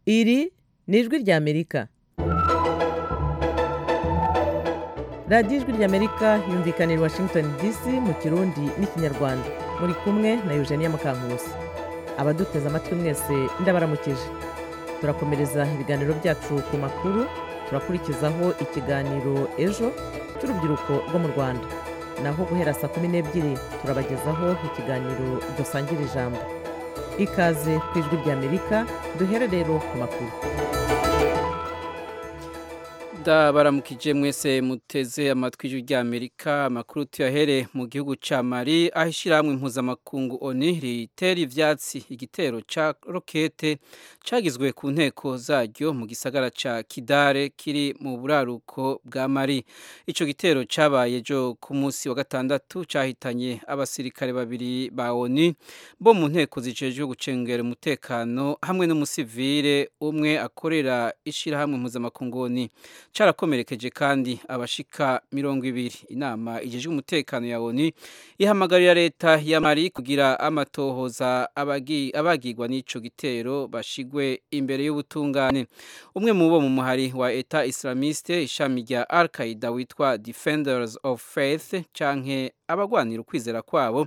Iri ni ijwi ry'Amerika. Radiyo ijwi ry'Amerika yumvikana i Washington DC mu Kirundi n'Ikinyarwanda. Muri kumwe na Eugenia Mukankusi. Abaduteze amatwi mwese ndabaramukije. Turakomereza ibiganiro byacu ku makuru, turakurikizaho ikiganiro ejo cy'urubyiruko rwo mu Rwanda. Naho guhera saa kumi n'ebyiri turabagezaho ikiganiro dusangira ijambo. Ikaze ku ijwi ry'Amerika duhere rero ku makuru. ndabaramukije mwese muteze amatwi y'ijwi ry'amerika amakuru tuyahere mu gihugu cya mari aho ishyirahamwe mpuzamakungu oni ritera ibyatsi igitero cya rokete cyagizwe ku nteko zaryo mu gisagara cya kidare kiri mu buraruko bwa mari icyo gitero cyabaye ejo ku munsi wa gatandatu cyahitanye abasirikare babiri ba oni bo mu nteko zicejwe gucengera umutekano hamwe n'umusivire umwe akorera ishyirahamwe mpuzamakungu oni cyarakomerekeje kandi abashika mirongo ibiri inama igejwe umutekano ya ONU ihamagarira leta ya Mali kugira amatohoza abagirwa n'ico gitero bashigwe imbere y'ubutungane umwe mu bo mu muhari wa Eta Islamiste ishami rya Al-Qaeda witwa Defenders of Faith canke abagwanira ukwizera kwabo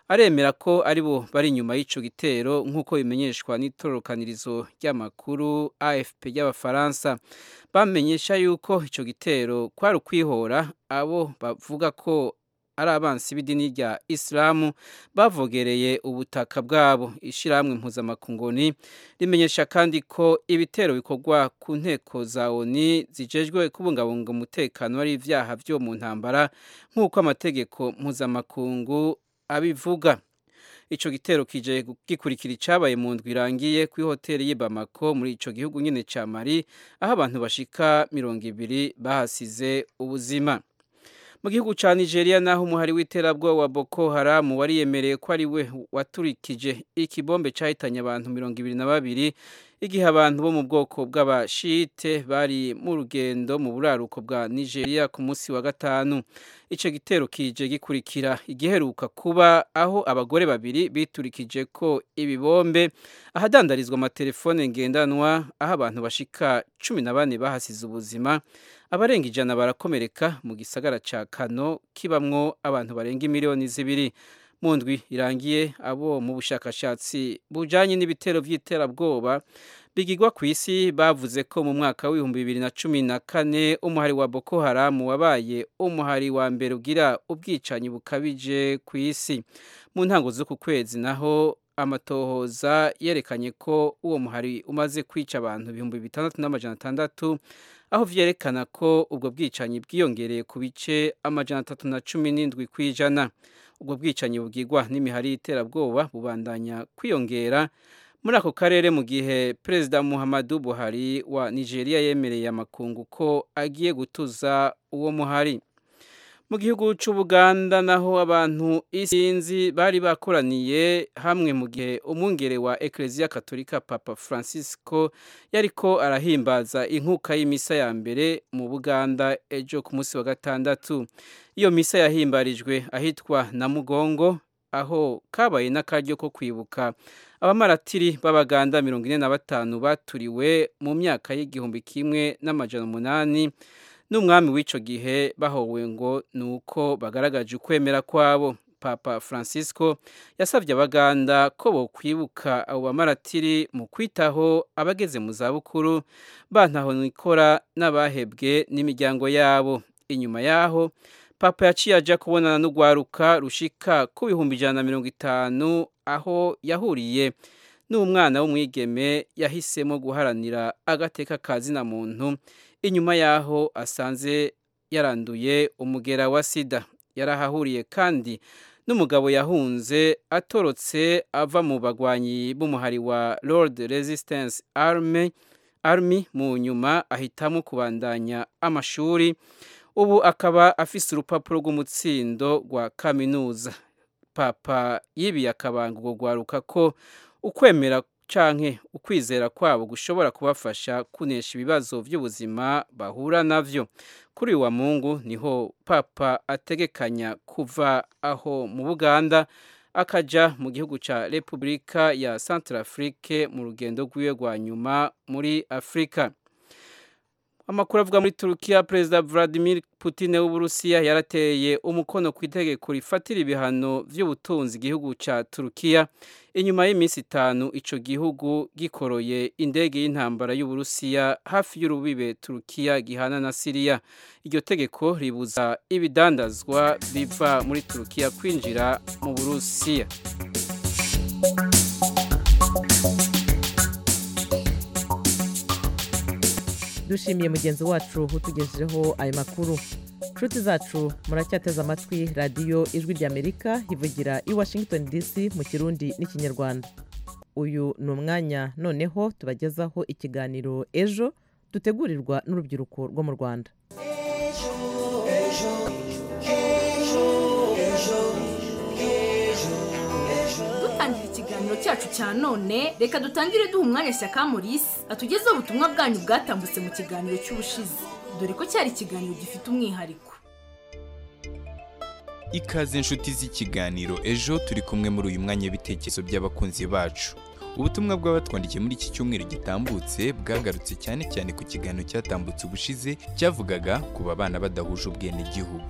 aremera ko ari bo bari inyuma y'icyo gitero nk'uko bimenyeshwa n'itorokanirizo ry'amakuru afp y'abafaransa bamenyesha yuko icyo gitero kwari ukwihora abo bavuga ko ari abansi b'idini rya isilamu bavogereye ubutaka bwabo ishyirahamwe mpuzamakungoni rimenyesha kandi ko ibitero bikorwa ku nteko za oni zijejwe kubungabunga umutekano ari ibyaha byo mu ntambara nk'uko amategeko mpuzamakungu abivuga icyo gitero kije gikurikira icyabaye mu ndwi irangiye kuri hoteli y'i Bamako muri icyo gihugu nyine cya Mali aho abantu bashika mirongo ibiri bahasize ubuzima mu gihugu cya nigeria naho umuhari w'iterabwoba wa boko haramu wariyemereye ko ari we waturikije ikibombe cyahitanye abantu mirongo ibiri na babiri igihe abantu bo mu bwoko bw'abashite bari mu rugendo mu buraruko bwa nigeria ku munsi wa gatanu icyo gitero kije gikurikira igiheruka kuba aho abagore babiri biturikije ko ibibombe ahadandarizwa amatelefone ngendanwa aho abantu bashika cumi na bane bahasize ubuzima abarenga ijana barakomereka mu gisagara cya kano kibamwo abantu barenga miliyoni zibiri mu ndwi irangiye abo mu bushakashatsi bujyanye n'ibitero by'iterabwoba bigirwa ku isi bavuze ko mu mwaka w'ibihumbi bibiri na cumi na kane umuhari wa boko haramu wabaye umuhari wa mbere ugira ubwicanyi bukabije ku isi mu ntango z'uku kwezi naho amatohoza yerekanye ko uwo muhari umaze kwica abantu ibihumbi bitandatu n'amajana atandatu aho byerekana ko ubwo bwicanyi bwiyongereye ku bice amajana atatu na cumi n'indwi ku ijana ubwo bwicanyi bugirwa n'imihari y'iterabwoba bubandanya kwiyongera muri ako karere mu gihe perezida muhammadu buhari wa nigeria yemereye amakungu ko agiye gutuza uwo muhari mu gihugu cy'ubuganda naho abantu isinzi bari bakoraniye hamwe mu gihe umwungere wa ekereziya katolika papa francisco yariko arahimbaza inkuka y'imisa ya mbere mu buganda ejo ku munsi wa gatandatu iyo misa yahimbarijwe ahitwa na mugongo aho kabaye n'akaryo ko kwibuka abamaratiri b'abaganda mirongo ine na batanu baturiwe mu myaka y'igihumbi kimwe n'amajana umunani n'umwami w'icyo gihe bahowe ngo ni uko bagaragaje ukwemera kwabo papa francisco yasabye abaganda ko bokwibuka abo bamaratiri mu kwitaho abageze mu zabukuru bantaho nikora n'abahebwe n'imiryango yabo inyuma yaho papa yaciye ajya kubonana n'urwaruka rushika ku bihumbi ijana na mirongo itanu aho yahuriye n'umwana w'umwigeme yahisemo guharanira agateka kazina muntu inyuma y'aho asanze yaranduye umugera wa sida yarahahuriye kandi n'umugabo yahunze atorotse ava mu bagwanyi b'umuhari wa Lord Resistance Army, Army mu nyuma ahitamo kubandanya amashuri ubu akaba afise urupapuro rw'umutsindo rwa kaminuza papa yibiye akabanga ubwo rwaruka ko ukwemera canke ukwizera kwabo gushobora kubafasha kunesha ibibazo by'ubuzima bahura navyo kuri wa mungu niho papa ategekanya kuva aho mu buganda akaja mu gihugu ca Republika ya Centrafrique mu rugendo rwiwe rwa nyuma muri Afrika amakuru avuga muri Turukiya Perezida Vladimir Putin w'Uburusiya yarateye umukono ku itegeko rifatira ibihano by'ubutunzi igihugu ca Turukiya inyuma y'iminsi itanu ico gihugu gikoroye indege y'intambara y'Uburusiya hafi y'urubibe Turukiya gihana na Siriya iryo tegeko ribuza ibidandazwa biva muri Turukiya kwinjira mu Burusiya dushimiye mugenzi wacu utugejejeho ayo makuru inshuti zacu muracyateze amatwi radiyo ijwi ry'amerika ivugira i washington dc mu kirundi n'ikinyarwanda uyu ni umwanya noneho tubagezaho ikiganiro ejo dutegurirwa n'urubyiruko rwo mu rwanda dutangira ikiganiro cyacu cya none reka dutangire duha umwanya shyaka murisi atugezeho ubutumwa bwanyu bwatambutse mu kiganiro cy'ubushize dore ko cyari ikiganiro gifite umwihariko ikaze inshuti z'ikiganiro ejo turi kumwe muri uyu mwanya w'ibitekerezo by'abakunzi bacu ubutumwa bw'abatwandikiye muri iki cyumweru gitambutse bwagarutse cyane cyane ku kiganiro cyatambutse ubushize cyavugaga ku bana badahuje ubwenegihugu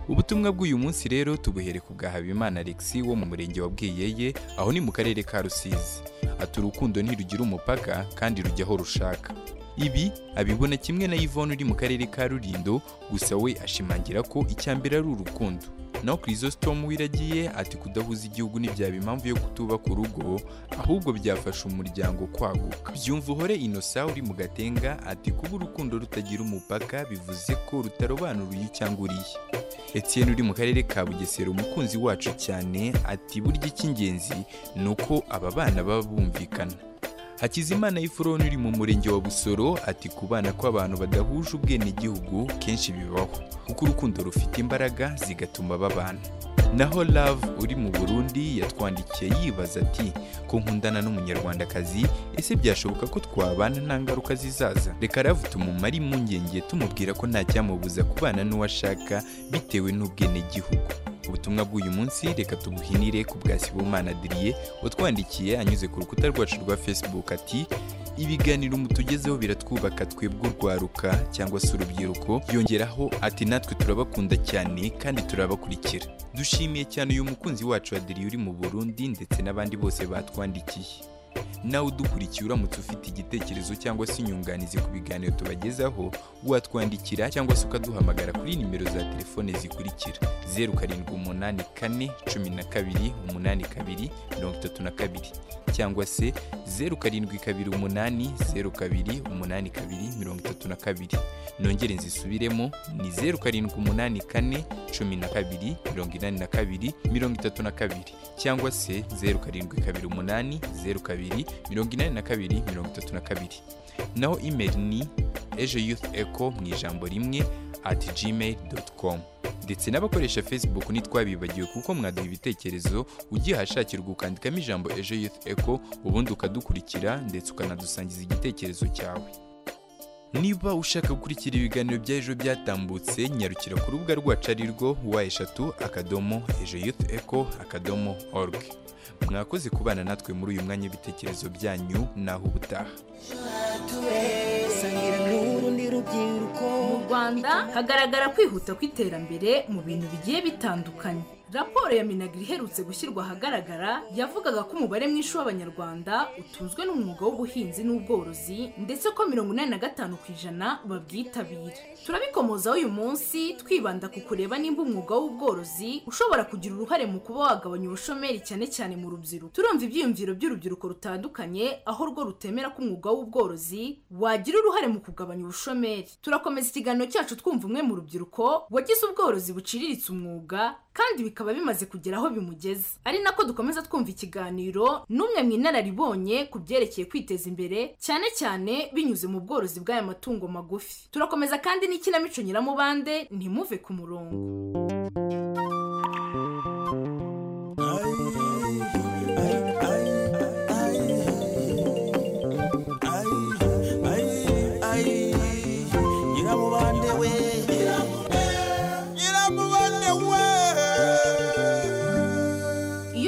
ubutumwa bw'uyu munsi rero tubuhere ku bwa habimana alexi wo mu murenge wa bwiyeye aho ni mu karere ka rusizi ati urukundo ntirugira umupaka kandi rujya aho rushaka ibi abibona kimwe na yvonne uri mu karere ka rurindo gusa we ashimangira ko icya mbere ari urukundo naho kirisositomu wiragiye ati kudahuza igihugu ntibyaba impamvu yo kutubaka urugo ahubwo byafasha umuryango kwaguka byumva uhore inosa uri mu gatenga ati kuba urukundo rutagira umupaka bivuze ko rutarobanura uyu cyangwa uriya Etienne uri mu karere ka bugesera umukunzi wacu cyane ati burya icy'ingenzi ni uko aba bana baba bumvikana hakizimana y'ifuroni uri mu murenge wa busoro ati ku bana kw'abantu badahuje ubwenegihugu kenshi bibaho kuko urukundo rufite imbaraga zigatuma babana naho love uri mu burundi yatwandikiye yibaza ati ko nkundana n'umunyarwandakazi ese byashoboka ko twabana nta ngaruka zizaza reka love tumumare impungenge tumubwira ko nta cyamubuza kubana n'uwo ashaka bitewe n'ubwenegihugu ubutumwa bw'uyu munsi reka tubuhinire ku bwa sibomana adiriye watwandikiye anyuze ku rukuta rwacu rwa facebook ati ibiganiro mutugezeho biratwubaka twebwe urwaruka cyangwa se urubyiruko yongeraho ati natwe turabakunda cyane kandi turabakurikira dushimiye cyane uyu mukunzi wacu adiriye uri mu burundi ndetse n'abandi bose batwandikiye nawe udukurikiye uramutse ufite igitekerezo cyangwa se inyunganizi ku biganiro tubagezaho watwandikira cyangwa se ukaduhamagara kuri nimero za telefone zikurikira zeru karindwi umunani kane cumi na kabiri umunani kabiri mirongo itatu na kabiri cyangwa se zeru karindwi kabiri umunani zeru kabiri umunani kabiri mirongo itatu na kabiri nongere nzisubiremo ni zeru karindwi umunani kane cumi na kabiri mirongo inani na kabiri mirongo itatu na kabiri cyangwa se zeru karindwi kabiri umunani zeru kabiri mirongo inani na kabiri mirongo itatu na kabiri naho imeri ni ejo yuth eco mu ijambo rimwe ati gmail doti komu ndetse n'abakoresha facebook ntitwabibagiwe kuko mwaduha ibitekerezo ugihashakirwa ukandikamo ijambo ejo youth eco ubundi ukadukurikira ndetse ukanadusangiza igitekerezo cyawe niba ushaka gukurikira ibiganiro bya ejo byatambutse nyarukira ku rubuga rwacu ari rwo wa eshatu akadomo ejo youth eco akadomo org mwakoze kubana natwe muri uyu mwanya w'ibitekerezo byanyu naho ubutaha mu rwanda hagaragara kwihuta kw'iterambere mu bintu bigiye bitandukanye raporo ya minagiri iherutse gushyirwa ahagaragara yavugaga ko umubare mwinshi w'abanyarwanda utunzwe n'umwuga w'ubuhinzi n'ubworozi ndetse ko mirongo inani na gatanu ku ijana babwitabira turabikomozaho uyu munsi twibanda ku kureba nimba umwuga w'ubworozi ushobora kugira uruhare mu kuba wagabanya ubushomeri cyane cyane mu rubyiruko turumva ibyiyumviro by'urubyiruko rutandukanye aho rwo rutemera ko umwuga w'ubworozi wagira uruhare mu kugabanya ubushomeri turakomeza ikiganiro cyacu twumva umwe mu rubyiruko wagize ubworozi buciriritse umwuga kandi bikaba bimaze kugera aho bimugeze ari nako dukomeza twumva ikiganiro n'umwe mu inararibonye ku byerekeye kwiteza imbere cyane cyane binyuze mu bworozi bw'aya matungo magufi turakomeza kandi n'ikinamico nyiramubande ntimuve ku murongo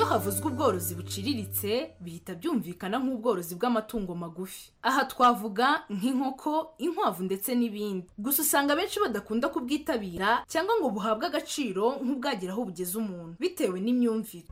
havuzwe ubworozi buciriritse bihita byumvikana nk'ubworozi bw'amatungo magufi aha twavuga nk'inkoko inkwavu ndetse n'ibindi gusa usanga abenshi badakunda kubwitabira cyangwa ngo buhabwe agaciro nk'ubwageraho bugeze umuntu bitewe n'imyumvire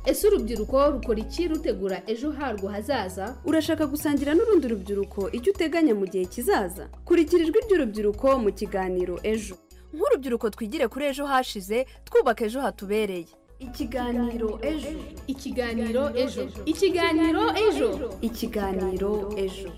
ese urubyiruko rukora iki rutegura ejo harwo hazaza urashaka gusangira n'urundi rubyiruko icyo uteganya mu gihe kizaza kurikira ijwi ry'urubyiruko mu kiganiro ejo nk'urubyiruko twigire kuri ejo hashize twubaka ejo hatubereye ikiganiro ejo ikiganiro ejo ikiganiro ejo ikiganiro ejo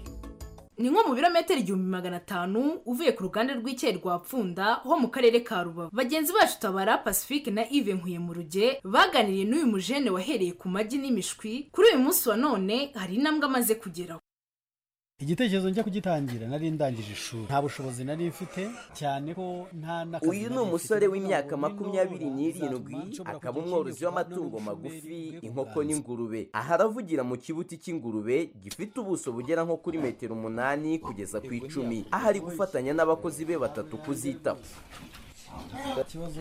ni nko mu birometero igihumbi magana atanu uvuye ku ruganda rw'icyayi rwa pfunda ho mu karere ka rubavu bagenzi bacu tabara pacifique na ive nkuye mu ruge baganiriye n'uyu mujene wahereye ku magi n'imishwi kuri uyu munsi wa none hari intambwe amaze kugeraho igitekerezo njya kugitangira nari ndangije ishuri nta bushobozi nari mfite cyane ko nta n'akazi uyu ni umusore w'imyaka makumyabiri n'irindwi akaba umworozi w'amatungo magufi inkoko n'ingurube aha aravugira mu kibuti cy'ingurube gifite ubuso bugera nko kuri metero umunani kugeza ku icumi aho ari gufatanya n'abakozi be batatu kuzitaho ikibazo rwose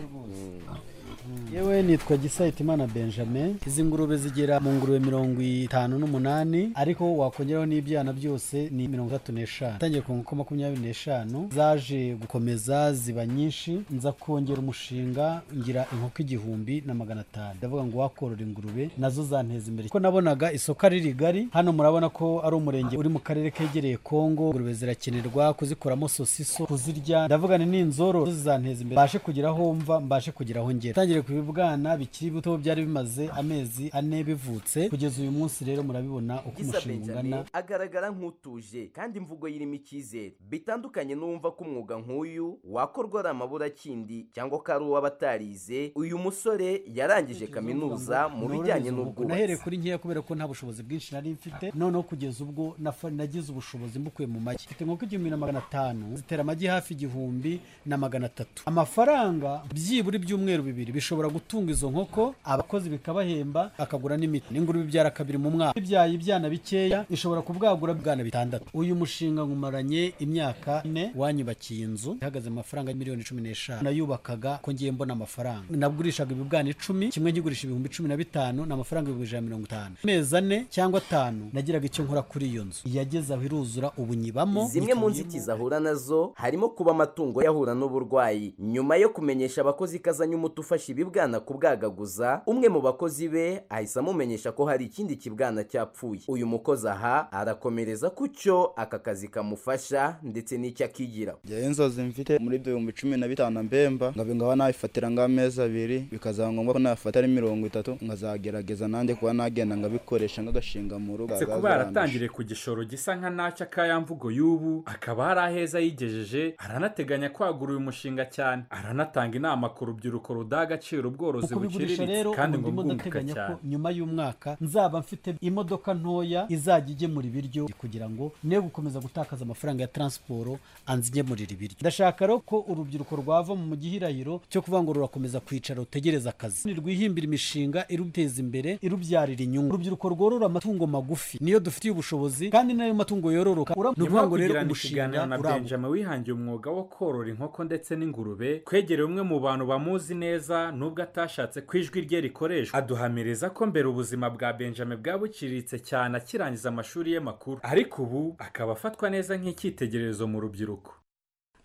yewe nitwa gisayitimana benjamin izi ngurube zigera mu ngurube mirongo itanu n'umunani ariko wakongeraho n'ibyana byose ni mirongo itatu n'eshanu itangiye ku nkoko makumyabiri n'eshanu zaje gukomeza ziba nyinshi nza kongera umushinga ngira inkoko igihumbi na magana atanu ndavuga ngo wakorora ingurube nazo zanteza imbere kuko nabonaga isoko ari rigari hano murabona ko ari umurenge uri mu karere kegereye kongo ingurube zirakenerwa kuzikoramo sosiso kuzirya ndavuga ni n'inzoro zizanteza imbere mbashe kugira aho mva mbashe kugira aho ngera tangire ku bibwana bikiri bito byari bimaze amezi ane bivutse kugeza uyu munsi rero murabibona uko gisa umushinga ungana benjamin agaragara nk'utuje kandi imvugo yirimo icyizere bitandukanye n'uwumva ko umwuga nk'uyu wakorwa ari amaburakindi cyangwa ko ari uw'abatarize uyu musore yarangije kaminuza mu bijyanye nahereye n'ubwubatsi kuri nkeya kubera ko nta bushobozi bwinshi nari mfite noneho kugeza ubwo nafa- nagize ubushobozi mbukuye mu magi mfite inkoko igihumbi na magana atanu zitera amagi hafi igihumbi na magana atatu amafaranga byibura ibyumweru bibiri bishobora gutunga izo nkoko abakozi bikabahemba akagura n'imiti n'ingurube ibyara kabiri mu mwaka ibyaye ibyana bikeya ishobora kubwagura ibwana bitandatu uyu mushinga nkumaranye imyaka ine wanyubakiye inzu ihagaze mu mafaranga miliyoni cumi n'eshanu nayubakaga ko ngiye mbona amafaranga nagurishaga ibibwana icumi kimwe nkigurisha ibihumbi cumi na bitanu ni amafaranga ibihumbi ijana na mirongo itanu amezi ane cyangwa atanu nagiraga icyo nkora kuri iyo nzu yageze aho iruzura ubu nyibamo zimwe mu nzitizi ahura nazo harimo kuba amatungo yahura n'uburwayi nyuma yo kumenyesha abakozi ko azanye umuti ufasha ibibwana kubwagaguza umwe mu bakozi be ahise amumenyesha ko hari ikindi kibwana cyapfuye uyu mukozi aha arakomereza ku cyo aka kazi kamufasha ndetse n'icyo akigira njyewe inzozi mfite muri ibyo bihumbi cumi na bitanu mbemba nkaba ngaba nabifatira nk'amezi abiri bikazaba ngombwa ko nabifata ari mirongo itatu nkazagerageza nanjye kuba nagenda nkabikoresha nk'agashinga mu rugo uretse kuba yaratangiriye ku gishoro gisa nka nacyo akayamvugo y'ubu akaba hari aheza yigejeje aranateganya kwagura uyu mushinga cyane aranatanga inama ku rubyiruko rudaha agaciro ubworozi mu kubigurisha rero buciriritse kandi ngo ndimo bwunguka ndateganya ko cyane nyuma y'umwaka nzaba mfite imodoka ntoya izajya igemura ibiryo kugira ngo ne gukomeza gutakaza amafaranga ya taransiporo anzigemurira ibiryo ndashaka rero ko urubyiruko rwava mu gihirahiro cyo kuvuga ngo rurakomeza kwicara rutegereza akazi rwihimbira imishinga iruteza imbere irubyarira inyungu urubyiruko rworora amatungo magufi niyo dufitiye ubushobozi kandi n'ayo matungo yororoka ni ukuvuga nyuma yo ngo rero kugirana umushinga ikiganiro na urabo benjamin wihangiye umwuga wo korora inkoko ndetse n'ingurube kwegereye umwe mu bantu bamuzi neza n'ubwo atashatse ko ijwi rye rikoreshwa aduhamiriza ko mbere ubuzima bwa benjamin bwa buciriritse cyane akirangiza amashuri ye makuru ariko ubu akaba afatwa neza nk'icyitegererezo mu rubyiruko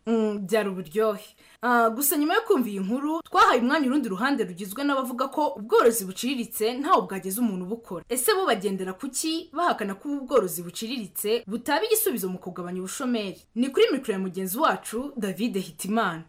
Mm, byari uburyohe Ah, gusa nyuma yo kumva iyi nkuru twahaye umwanya urundi ruhande rugizwe n'abavuga ko ubworozi buciriritse ntawe bwageza umuntu ubukora ese bo bagendera ku ki bahakana ko ubu bworozi buciriritse butaba igisubizo mu kugabanya ubushomeri ni kuri mikoro ya mugenzi wacu david hitimana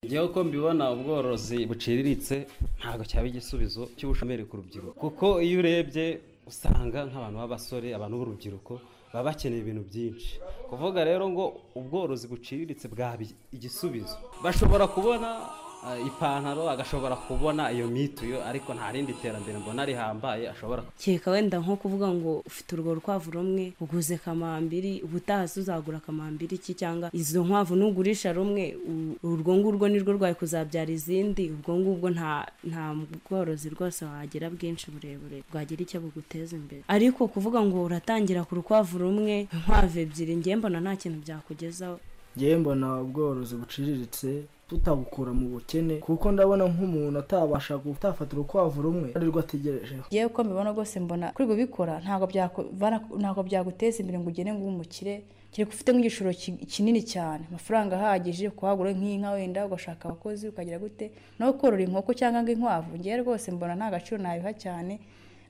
njyewe uko mbibona ubworozi buciriritse ntabwo cyaba igisubizo cy'ubushomeri ku rubyiruko kuko iyo urebye usanga nk'abantu b'abasore abantu b'urubyiruko baba bakeneye ibintu byinshi kuvuga rero ngo ubworozi buciriritse bwaba igisubizo bashobora kubona eh, ipantaro agashobora kubona iyo mituyo ariko nta rindi terambere mbona rihambaye ashobora kereka wenda nko kuvuga ngo ufite urwo rukwavu rumwe uguze kamambiri ubutaha se uzagura kamambiri iki cyangwa izo nkwavu nugurisha rumwe u- urwo ngurwo nirwo rwari kuzabyara izindi ubwo ngubwo nta nta bworozi rwose wagira bwinshi burebure bwagira icyo buguteza imbere ariko kuvuga ngo uratangira ku rukwavu rumwe inkwavu ebyiri njye mbona nta kintu byakugezaho njyewe mbona ubworozi buciriritse tutabukura mu bukene kuko ndabona nk'umuntu atabasha gutafata urukwavu rumwe arirwo ategerejeho yewe uko mbibona rwose mbona kuri bikora ntabwo byaku- bana- ntabwo byaguteza imbere ngo ugere ngo ube umukire kereka ufite nk'igishoro ki- kinini cyane amafaranga ahagije kuhagura nk'inka wenda ugashaka abakozi ukagira gute nawe korora inkoko cyangwa ngo inkwavu ngewe rwose mbona nta gaciro nabiha cyane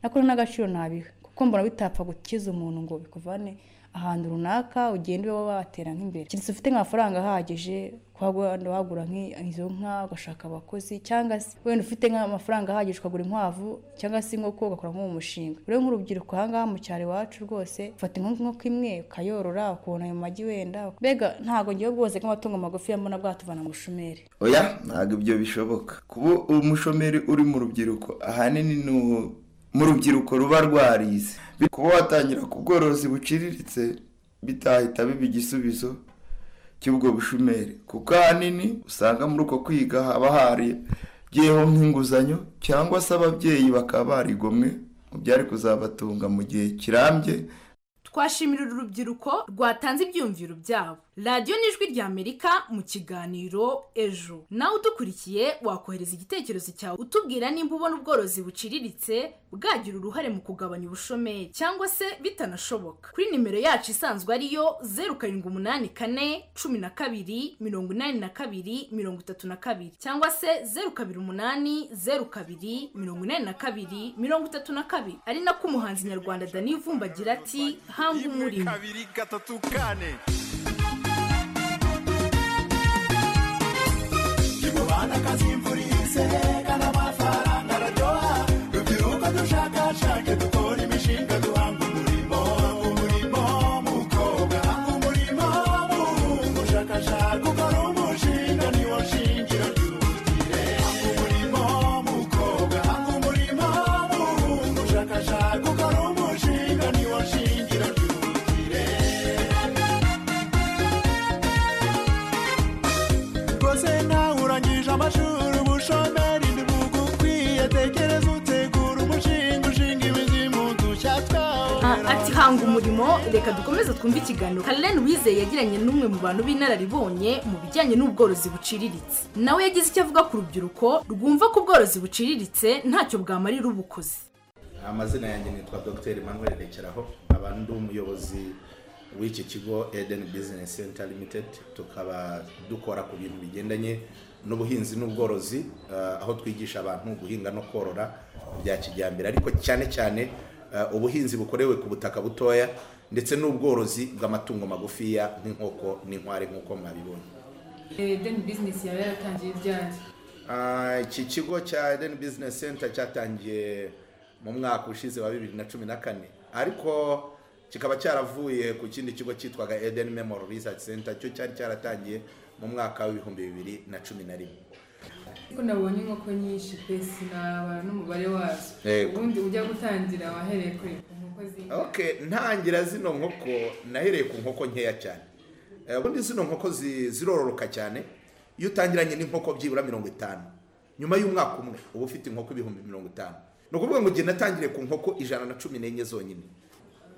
nako n'agaciro nabiha kuko mbona bitapfa gukiza umuntu ngo bikuvane ahantu runaka ugende ube watera nk'imbere keretse ufite nk'amafaranga ahagije kuhagura wagura nk'i- izo nka ugashaka abakozi cyangwa se wenda ufite nk'amafaranga ahagije ukagura inkwavu cyangwa se inkoko ugakora nk'uwo mushinga rero nk'urubyiruko ahangaha mu cyaro iwacu rwose ufata inkoko inkoko imwe ukayorora ukabona ayo magi wenda mbega ntabwo ngewe bwose nk'amatungo magufi mbona bwatuvana mu bushomeri oya ntabwo ibyo bishoboka kuba umushomeri uri mu rubyiruko ahanini ni u- mu rubyiruko ruba rwarize Bi- kuba watangira ku bworozi buciriritse bitahita biba igisubizo cy'ubwo bushomeri kuko ahanini usanga muri uko kwiga haba hariyeho nk'inguzanyo cyangwa se ababyeyi bakaba barigomwe mu byari kuzabatunga mu gihe kirambye twashimira uru rubyiruko rwatanze ibyiyumviro byabo radiyo n'ijwi rya amerika mu kiganiro ejo nawe udukurikiye wakohereza igitekerezo cyawe utubwira nimba ubona ubworozi buciriritse bwagira uruhare mu kugabanya ubushomeri cyangwa se bitanashoboka kuri nimero yacu isanzwe ariyo zeru karindwi umunani kane cumi na kabiri mirongo inani na kabiri mirongo itatu na kabiri cyangwa se zeru kabiri umunani zeru kabiri mirongo inani na kabiri mirongo itatu na kabiri ari nako umuhanzi nyarwanda dani vumba agira ati hanga umurimo kabiri gatatu kane Imubana kazimvura ihise kandi amafaranga araryoha rubyiruko dushakashake dukora imishinga duhanga umurimo umurimo mukobwa hanga umurimo muhungu ushakashaka ukora umushinga niwo shingiro ry'ubukire hanga umurimo mukobwa hanga umurimo muhungu ushakashaka ukora umushinga niwo shingiro ry'ubukire rwose nawe urangije amashuri ubushomeri ntibugukwiye tekereza utegura umushinga ushinga imizimu dushya Ah, twawera ati hanga umurimo reka dukomeze twumve ikiganiro karen wizeye yagiranye n'umwe mu bantu b'inararibonye mu bijyanye n'ubworozi buciriritse nawe yagize icyo avuga ku rubyiruko rwumva ko ubworozi buciriritse ntacyo bwamarira ubukozi amazina yanjye nitwa dr emmanuel rekeraho nkaba ndi umuyobozi w'iki kigo eden business center limited tukaba dukora ku bintu bigendanye n'ubuhinzi n'ubworozi eh, aho twigisha abantu guhinga no korora bya kijyambere ariko cyane cyane eh, ubuhinzi bukorewe ku butaka butoya ndetse n'ubworozi bw'amatungo magufiya nk'inkoko n'inkware nk'uko mwabibonye deni bizinesi yaba yaratangiye ryari Ah, iki kigo cya Eden Business Center cyatangiye mu mwaka ushize wa bibiri na cumi na kane ariko kikaba cyaravuye ku kindi kigo cyitwaga Eden Memorial Research Center cyo cyari cyaratangiye mu mwaka w'ibihumbi bibiri na cumi na rimwe kuko nabonye inkoko nyinshi pe sinaba n'umubare wazo Yego. ubundi ujya gutangira wahereye kuri ku nkoko z'inka okay ntangira zino nkoko nahereye ku nkoko nkeya cyane Eh, ubundi zino nkoko zi- zirororoka cyane iyo utangiranye n'inkoko byibura mirongo itanu nyuma y'umwaka umwe uba ufite inkoko ibihumbi mirongo itanu ni ukuvuga ngo igihe natangiriye ku nkoko ijana na cumi n'enye zonyine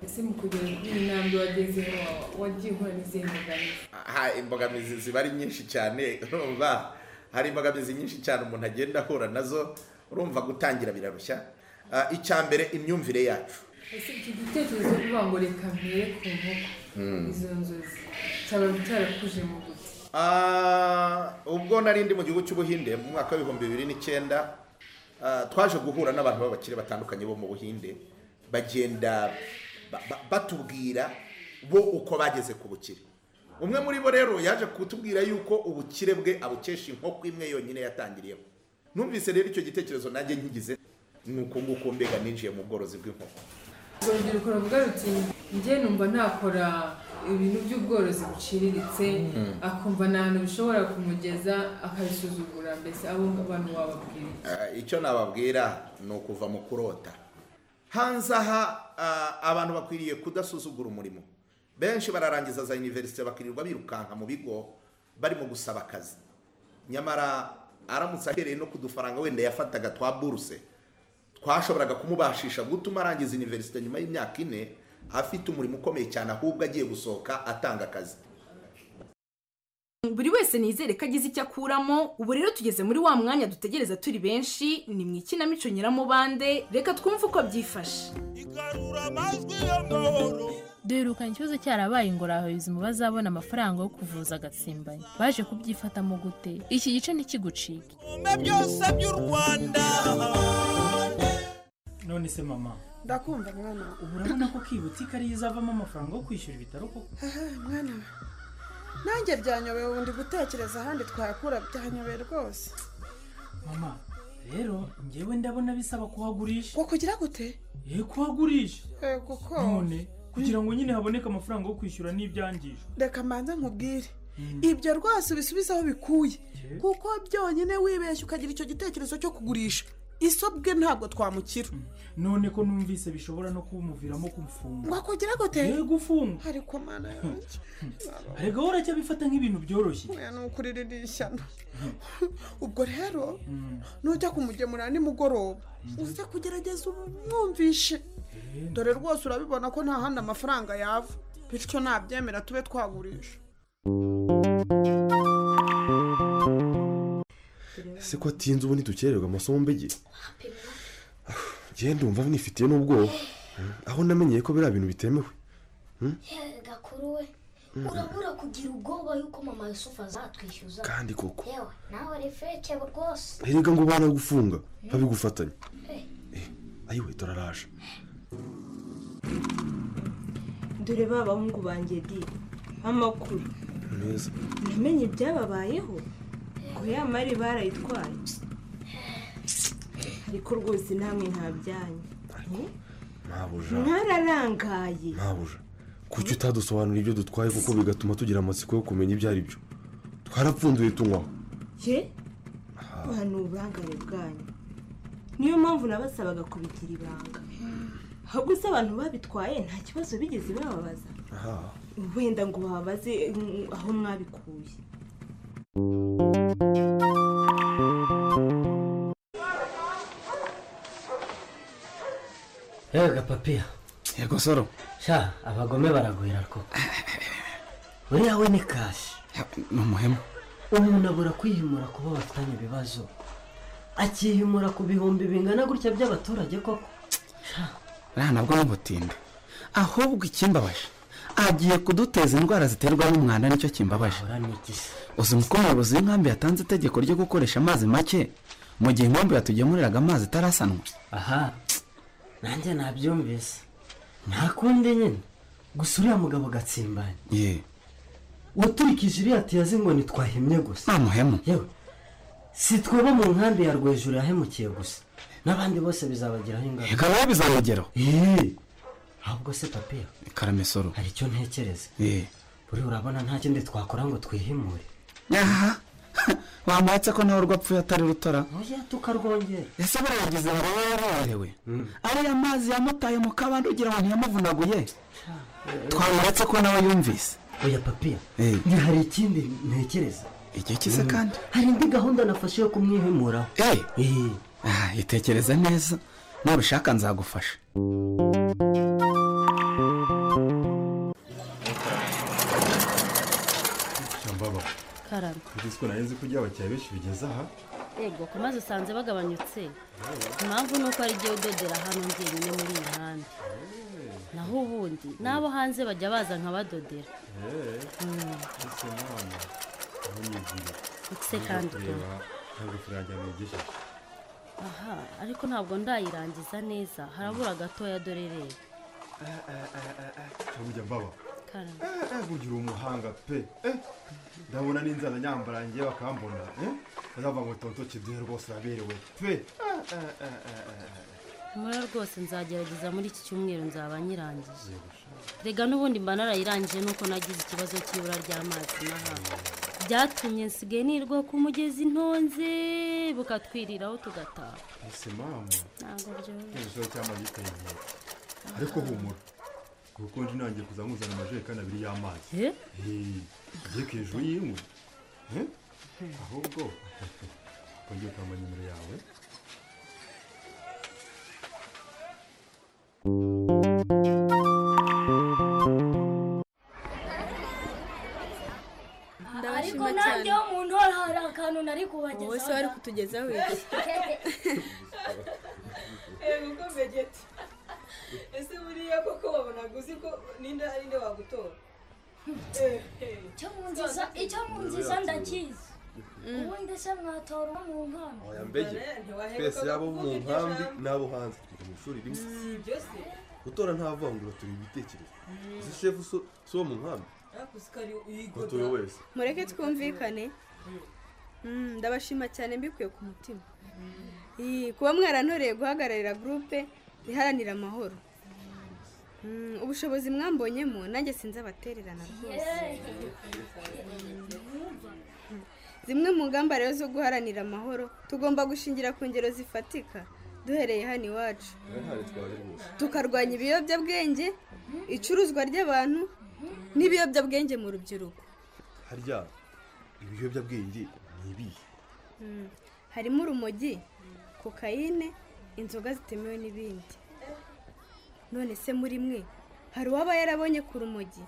ese mu kugera kuri iyi ntambwe wagezeho wa- wagiye uhura n'izihe mbogamizi aha imbogamizi ziba ari nyinshi cyane urumva hari imbogamizi nyinshi cyane umuntu agenda ahura nazo urumva gutangira birarushya Ah, icya mbere imyumvire yacu ese iki gitekerezo cyo kuvuga ngo reka mpere ku nkoko Mm. izo nzozi cyaba cyarakuje mu gute Ah, ubwo nari ndi mu gihugu cy'ubuhinde mu mwaka w'ibihumbi bibiri n'icyenda ah, twaje guhura n'abantu b'abakire batandukanye bo mu buhinde bagenda ba- ba- batubwira bo uko bageze ku bukire umwe muri bo rero yaje kutubwira yuko ubukire bwe abukesha inkoko imwe yonyine yatangiriyeho numvise rero icyo gitekerezo nanjye nkigize ni uko nguko mbega ninjiye mu bworozi bw'inkoko urubyiruko ruvuga ruti njye numva nakora ibintu by'ubworozi buciriritse Mm. akumva nta hantu bishobora kumugeza akabisuzugura mbese abo bantu wababwira Eh, icyo nababwira ni ukuva mu kurota hanze aha ah, abantu bakwiriye kudasuzugura umurimo benshi bararangiza za iniverisite bakirirwa birukanka mu bigo barimo gusaba akazi nyamara aramutse ahereye no ku dufaranga wenda yafataga twa buruse twashoboraga kumubashisha gutuma arangiza iniverisite nyuma y'imyaka ine afite umurimo ukomeye cyane ahubwo agiye gusohoka atanga akazi buri wese nizere ko agize icyo akuramo ubu rero tugeze muri wa mwanya dutegereza turi benshi ni mu ikinamico nyiramubande reka twumve uko byifashe duherukanye ikibazo cyarabaye ingorabahizi mu bazabona amafaranga yo kuvuza agatsimbanyi baje kubyifatamo gute iki gice ntikigucike byose by'u rwanda none se mama ndakumva mwana wa ubu urabona ko kibutse ko ariyo izavamo amafaranga yo kwishyura ibitaro koko Aha, mwana wa nanjye byanyobeye ubu ndi gutekereza ahandi twayakura byanyobeye rwose mama rero ngewe ndabona bisaba kuhagurisha wakugira gute ye kuhagurisha yego ko none kugira ngo nyine haboneke amafaranga yo kwishyura n'ibyangije reka mbanze nkubwire ibyo rwose ubisubize aho bikuye kuko byonyine wibeshya ukagira icyo gitekerezo cyo kugurisha isobwe ntabwo twamukira none ko numvise bishobora no kumuviramo kumfunga wakugira gute yego ufunga ariko mana yanjye erega wowe uracyabifata nk'ibintu byoroshye oya ni ukuririra ishyano ubwo rero nujya kumugemurira nimugoroba uze kugerageza umwumvishe dore rwose urabibona ko nta handi amafaranga yava bityo nabyemera tube twagurisha se ko atinze ubu ntidukererwa amasomo mbege genda wumva nifitiye n'ubwoba Hmm, aho namenyeye ko biriya bintu bitemewe Hmm? gakuru we Mm. urabura kugira ubwoba yuko mama yusufu azatwishyuza Kandi koko. yewe nawe refeke rwose erega ngo banagufunga babigufatanya ayiwe turaraje dore ba bahungu banjye di amakuru meza namenye ibyababayeho ngo ya mari barayitwaye ariko rwose namwe nta byanyu ntabuja mwararangaye ntabuja kuki utadusobanurira ibyo dutwaye kuko bigatuma tugira amatsiko yo kumenya ibyo ari byo twarapfunduye tunywaho ye ni uburangare bwanyu niyo mpamvu nabasabaga kubigira ibanga ahubwo se abantu babitwaye nta kibazo bigeze bababaza aha wenda ngo babaze mm, aho mwabikuye rero gapapiya yego soro sha abagome baragwira koko buriya we ni kashi ni umuhemu umuntu abura kwihimura kuba bafitanye ibibazo akihimura ku bihumbi bingana gutya by'abaturage koko rero nabwo n'ubutinde ahubwo ikimbabaje agiye kuduteza indwara ziterwa n'umwanda nicyo kimbabaje uzi uko umuyobozi w'inkambi yatanze itegeko ryo gukoresha amazi make mu gihe inkambi yatugemuriraga amazi itarasanwa aha nanjye nabyumvise nta kundi nyine gusa uriya mugabo gatsimbanye ye waturikije iriya tiyazi ngo ntitwahemye gusa nta muhemu yewe si twaba mu nkambi ya rwejuru yahemukiye gusa n'abandi bose bizabagiraho ingaruka reka nawe bizabageraho ahubwo se papiya karame soro hari icyo ntekereza ye buriya urabona nta kindi twakora ngo twihimure aha wamuhatse ko nawe urwapfuye atari rutora oya tukarwongera ese barabagize baraba yarabahewe ariya mazi yamutaye mu kabande ugira ngo ntiyamuvunaguye twamuretse ko nawe yumvise oya papiya Eh. ni hari ikindi ntekereza igihe kise Mm. kandi hari indi gahunda nafashe yo kumwihimuraho Ah, itekereza neza nubishaka nzagufasha shambaba karame ugize ko narenze ko abakiriya benshi bigeze aha yego ku mazi usanze bagabanyutse impamvu ni uko ari igihe udodera hano njyenyine muri iyi mihanda naho ubundi n'abo hanze bajya baza nkabadodera eee ese mwana aho nigire Ese kandi kureba ntabwo turangira nigejeje aha ariko ntabwo ndayirangiza neza harabura gatoya dore rero turujya mbaba karame eee burya uri umuhanga pe eh ndabona n'inzara nyambara njye bakambona eh bazavuga ngo tonto kiduhe rwose uraberewe pe mura rwose nzagerageza muri iki cyumweru nzaba nyirangije rega n'ubundi mba narayirangije nuko nagize ikibazo cy'ibura ry'amazi n'ahandi byatumye nsigaye nirwa ku mugezi ntonze bukatwiriraho tugataha ese mama ntabwo byoroshye ikibazo cy'amazi giteye inkeke ariko humura kuko nje nangiye kuza nkuzana amajerekani abiri y'amazi Eh? ugiye ku hejuru y'inkwi Eh? ahubwo wongeye ukambara nimero yawe ariko Ndabashima kutugezaho igihe yego mbegeti ese buriya koko wabonaga uzi ko n'inda hari inde wagutora icyo mu nziza icyo mu nziza ndakizi ubundi se mwatora uwo mu mpano oya mbege twese yaba abo mu nkambi n'abo hanze twiga mu ishuri rimwe byose gutora nta vangura turi ibitekerezo uzi shefu so- si uwo mu nkambi yakuze ko ari gutora uyigoda wese mureke twumvikane Mm, ndabashima cyane mbikuye ku mutima Ii, kuba mwarantoreye guhagararira gurupe iharanira amahoro Mm, ubushobozi mwambonyemo nanjye sinzi abatererana rwose zimwe mu ngamba rero zo guharanira amahoro tugomba gushingira ku ngero zifatika duhereye hano iwacu ntihari twaje rwose tukarwanya ibiyobyabwenge icuruzwa ry'abantu n'ibiyobyabwenge mu rubyiruko harya ibiyobyabwenge ni ibihe Mm. harimo urumogi kokayine inzoga zitemewe n'ibindi none se muri mwe hari uwaba yarabonye ku rumogi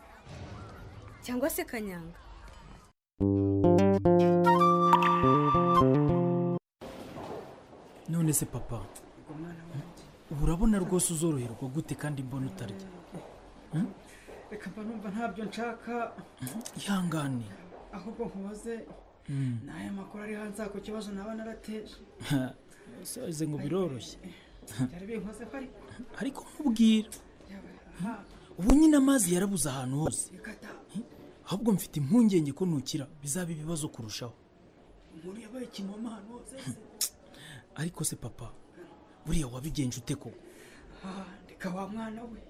cyangwa se kanyanga none se papa ubu urabona rwose uzoroherwa gute kandi mbona utarya reka mba numva ntabyo nshaka ihangane ahubwo nkubaze Mm. ni aya makuru ari hanze aha ku kibazo naba narateje saze ngo biroroshye byari binkozeho ariko ariko nkubwira ubu nyine amazi yarabuze ahantu hose ahubwo mfite impungenge ko ntukira bizaba ibibazo kurushaho umuntu yabaye ikinoma ahantu hose se. ariko se papa buriya wabigenje ute koko Ah, ndeka wa mwana we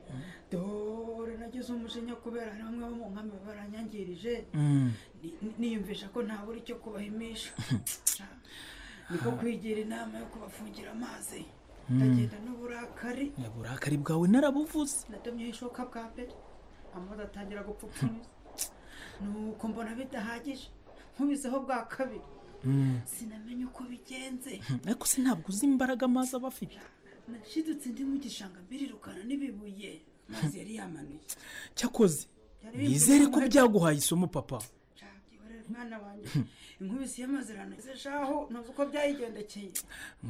dore nagize umujinya kubera hari bamwe bo mu nkambi baranyangirije Mm. Ni- ni- niyumvisha ko ntabura icyo kubahimisha niko kwigira inama yo kubafungira amazi Mm. ndagenda n'uburakari Ya, uburakari bwawe narabuvuze nadomyeho ishoka bwa mbere amazi atangira gupfupfumiza nuko mbona bidahagije nkubizeho bwa kabiri Mm. sinamenye uko bigenze ariko se ntabwo uzi imbaraga amazi aba afite nashidutse ndi mu gishanga mbirirukana n'ibibuye amazi yari yamanuye cyakoze Byari bimvise nizere ko imbaraga. byaguhaye isomo papa Urareba mwana wanjye inkubisi y'amazirano izeshaho ntuzi uko byayigendekeye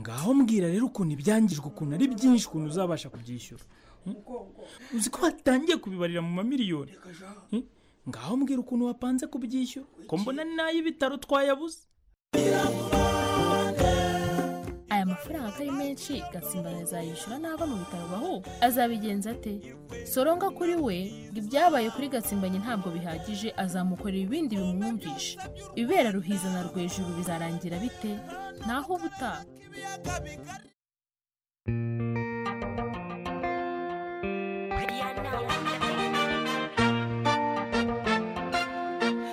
ngaho mbwira rero ukuntu ibyangijwe ukuntu ari byinshi ukuntu uzabasha kubyishyura Hmm? umugongo uzi ko batangiye kubibarira mu mamiliyoni kaja Hmm? ngaho mbwira ukuntu wapanze kubyishyura ko mbona ni n'ay'ibitaro twayabuze aya mafaranga atari menshi gatsimbana azayishyura nava mu bitaro baho azabigenza ate soronga kuri we ngo ibyabaye kuri gatsimbanye ntabwo bihagije azamukorera ibindi bimwumvisha ibibera ruhiza na rwejuru bizarangira bite naho ubutaha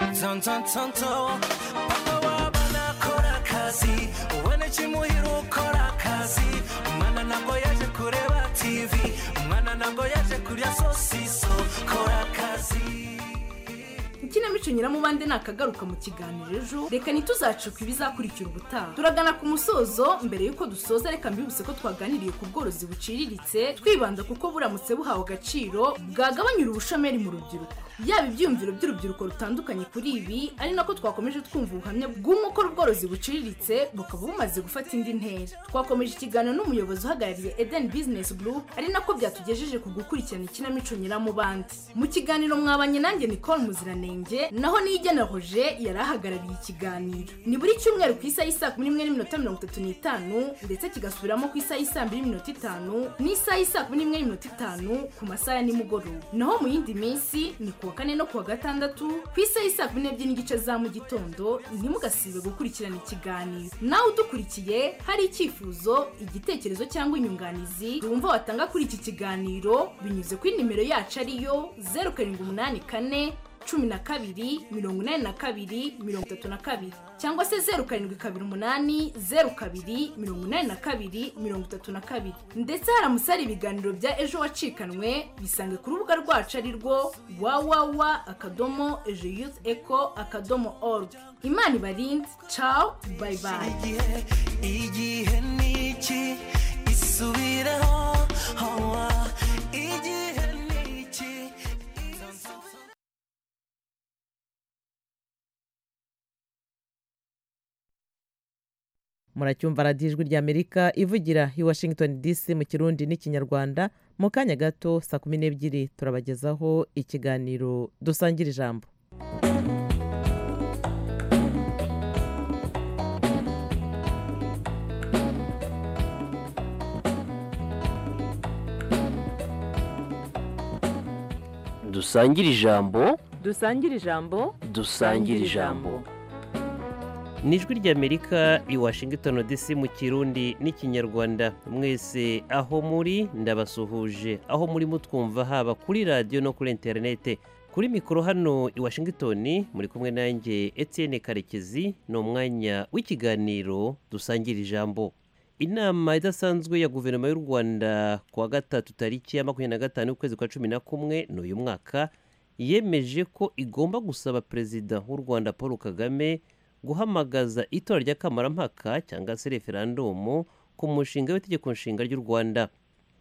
tontontonto papa wabana akora akazi ubona ikimuhira ukora akazi umwana ntabwo yaje kureba tivi umwana ntabwo yaje kurya sosiso kora akazi ikinamico nyiramubande nakagaruka mu kiganiro ejo reka ntituzacike ibizakurikira ubutaha turagana ku musozo mbere y'uko dusoza reka mbibutse ko twaganiriye ku bworozi buciriritse twibanda kuko buramutse buhawe agaciro bwagabanyura ubushomeri mu rubyiruko yaba ibyiyumviro by'urubyiruko rutandukanye kuri ibi ari nako twakomeje twumva ubuhamya bw'umwe ukora ubworozi buciriritse bukaba bumaze gufata indi ntera twakomeje ikiganiro n'umuyobozi uhagarariye eden business group ari nako byatugejeje ku gukurikirana ikinamico nyiramubande mu kiganiro mwabanye nanjye nicole muziranenge naho nigenera hoje yari ahagarariye ikiganiro ni buri cyumweru ku isaha y'isaa kumi n'imwe n'iminota mirongo itatu n'itanu ndetse kigasubiramo ku isaha y'isaa mbiri n'iminota itanu n'isaha y'isaa kumi n'imwe n'iminota itanu ku masaha ya nimugoroba naho mu yindi minsi ni kuwa kane no kuwa gatandatu ku isaha y'isaa kumi n'ebyiri n'igice za mu gitondo ntimugasibe gukurikirana ikiganiro nawe udukurikiye hari icyifuzo igitekerezo cyangwa inyunganizi wumva watanga kuri iki kiganiro binyuze kuri nimero yacu ariyo zeru karindwi umunani kane cumi na kabiri mirongo inani na kabiri mirongo itatu na kabiri cyangwa se zeru karindwi kabiri umunani zeru kabiri mirongo inani na kabiri mirongo itatu na kabiri ndetse haramutse hari ibiganiro bya ejo wacikanwe bisange ku rubuga rwacu ari rwo wawawa akadomo ejo yuth eco akadomo org imana ibarinde cawu bayibayi igihe ni iki isubireho hawa igihe ni iki muracyumva radiyo ijwi rya amerika ivugira i washington dc mu kirundi n'ikinyarwanda mu kanya gato saa kumi n'ebyiri turabagezaho ikiganiro dusangira ijambo dusangire ijambo dusangira ijambo dusangire ijambo ni ijwi ry'amerika i washington dc mu kirundi n'ikinyarwanda mwese aho muri ndabasuhuje aho muri mutwumva haba kuri radiyo no kuri interinete kuri mikoro hano i washington muri kumwe nanjye etienne karekezi ni umwanya w'ikiganiro dusangira ijambo inama idasanzwe ya guverinoma y'u rwanda ku wa gatatu tariki ya makumyabiri na gatanu y'ukwezi kwa cumi na kumwe n'uyu mwaka yemeje ko igomba gusaba perezida w'u rwanda paul kagame guhamagaza itora ry'akamampaka cyangwa se referandumu ku mushinga w'itegeko nshinga ry'u rwanda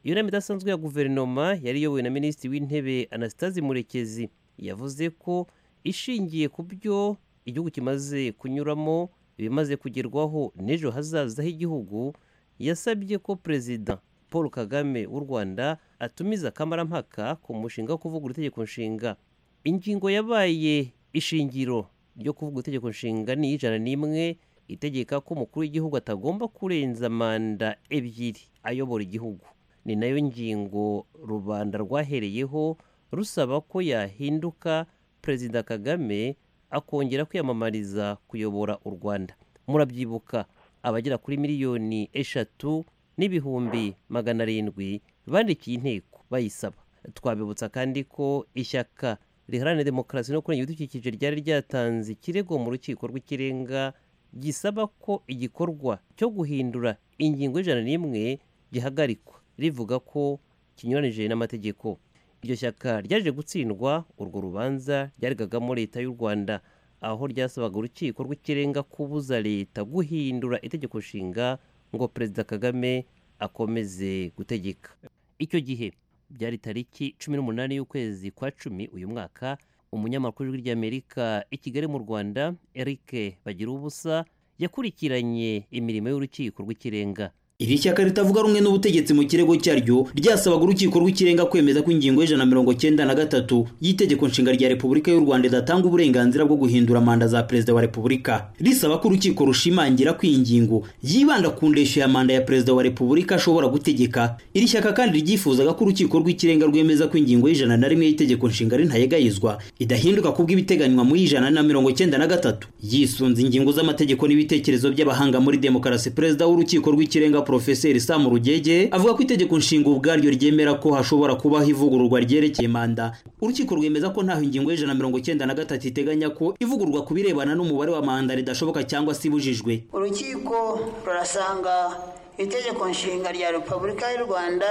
iyo nama idasanzwe ya guverinoma yari iyobowe na minisitiri w'intebe anastase murekezi yavuze ko ishingiye ku byo igihugu kimaze kunyuramo ibimaze kugerwaho n'ejo hazaza h'igihugu yasabye ko perezida paul kagame w'u rwanda atumiza akamampaka ku mushinga wo kuvugura itegeko nshinga ingingo yabaye ishingiro ryo kuvuga itegeko nshinga ni ijana n'imwe itegeka ko umukuru w'igihugu atagomba kurenza manda ebyiri ayobora igihugu ni nayo ngingo rubanda rwahereyeho rusaba ko yahinduka perezida kagame akongera kwiyamamariza kuyobora u rwanda murabyibuka abagera kuri miliyoni eshatu n'ibihumbi magana arindwi bandikiye inteko bayisaba twabibutsa kandi ko ishyaka riharanira demokarasi no kurengera ibidukikije ryari ryatanze ikirego mu rukiko rw'ikirenga gisaba ko igikorwa cyo guhindura ingingo y'ijana n'imwe gihagarikwa rivuga ko kinyuranije n'amategeko iryo shyaka ryaje gutsindwa urwo rubanza ryarigagamo leta y'u rwanda aho ryasabaga urukiko rw'ikirenga kubuza leta guhindura itegeko nshinga ngo perezida kagame akomeze gutegeka icyo gihe byari tariki cumi n'umunani y'ukwezi kwa cumi uyu mwaka umunyamakuru w'ijwi ry'amerika i kigali mu rwanda eric bagira ubusa yakurikiranye imirimo y'urukiko rw'ikirenga iri shyaka ritavuga rumwe n'ubutegetsi mu kirego cyaryo ryasabaga urukiko rw'ikirenga kwemeza ko ingingo y'ijana mirongo cyenda na gatatu y'itegeko nshinga rya repubulika y'u rwanda idatanga uburenganzira bwo guhindura manda za perezida wa repubulika risaba ko urukiko rushimangira ko iyi ngingo yibanda ku ndeshyo ya manda ya perezida wa repubulika ashobora gutegeka iri shyaka kandi ryifuzaga ko urukiko rw'ikirenga rwemeza ko ingingo y'ijana na rimwe y'itegeko nshinga rintayegayizwa idahinduka ku bw'ibiteganywa mu y'ijana na mirongo cyenda na gatatu yisunze ingingo z'amategeko n'ibitekerezo by'abahanga muri demokarasi perezida w'urukiko rw'ikirenga Profeseri Sam Rugege avuga ko itegeko nshinga ubwaryo ryemera ko hashobora kubaho ivugururwa ryerekeye manda urukiko rwemeza ko ntaho ingingo y'ijana mirongo cyenda na gatatu iteganya ko ivugururwa ku birebana n'umubare wa manda ridashoboka cyangwa se ibujijwe urukiko rurasanga itegeko nshinga rya repubulika y'u rwanda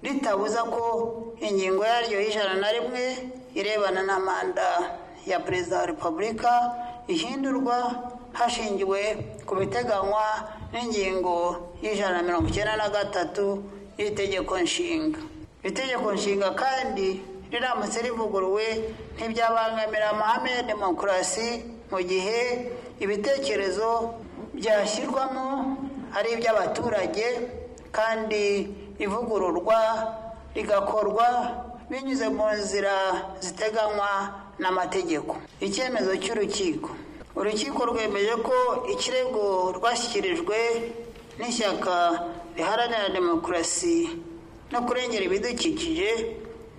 ritabuza ko ingingo yaryo y'ijana na rimwe irebana na manda ya perezida wa repubulika ihindurwa hashingiwe ku biteganywa n'ingingo y'ijana na mirongo icyenda na gatatu y'itegeko nshinga itegeko nshinga kandi riramutse rivuguruwe ntibyabangamira amahame ya demokarasi mu gihe ibitekerezo byashyirwamo ari iby'abaturage kandi ivugururwa rigakorwa binyuze mu nzira ziteganywa n'amategeko icyemezo cy'urukiko urukiko rwemeje ko ikirego rwashyikirijwe n'ishyaka riharanira demokarasi no kurengera ibidukikije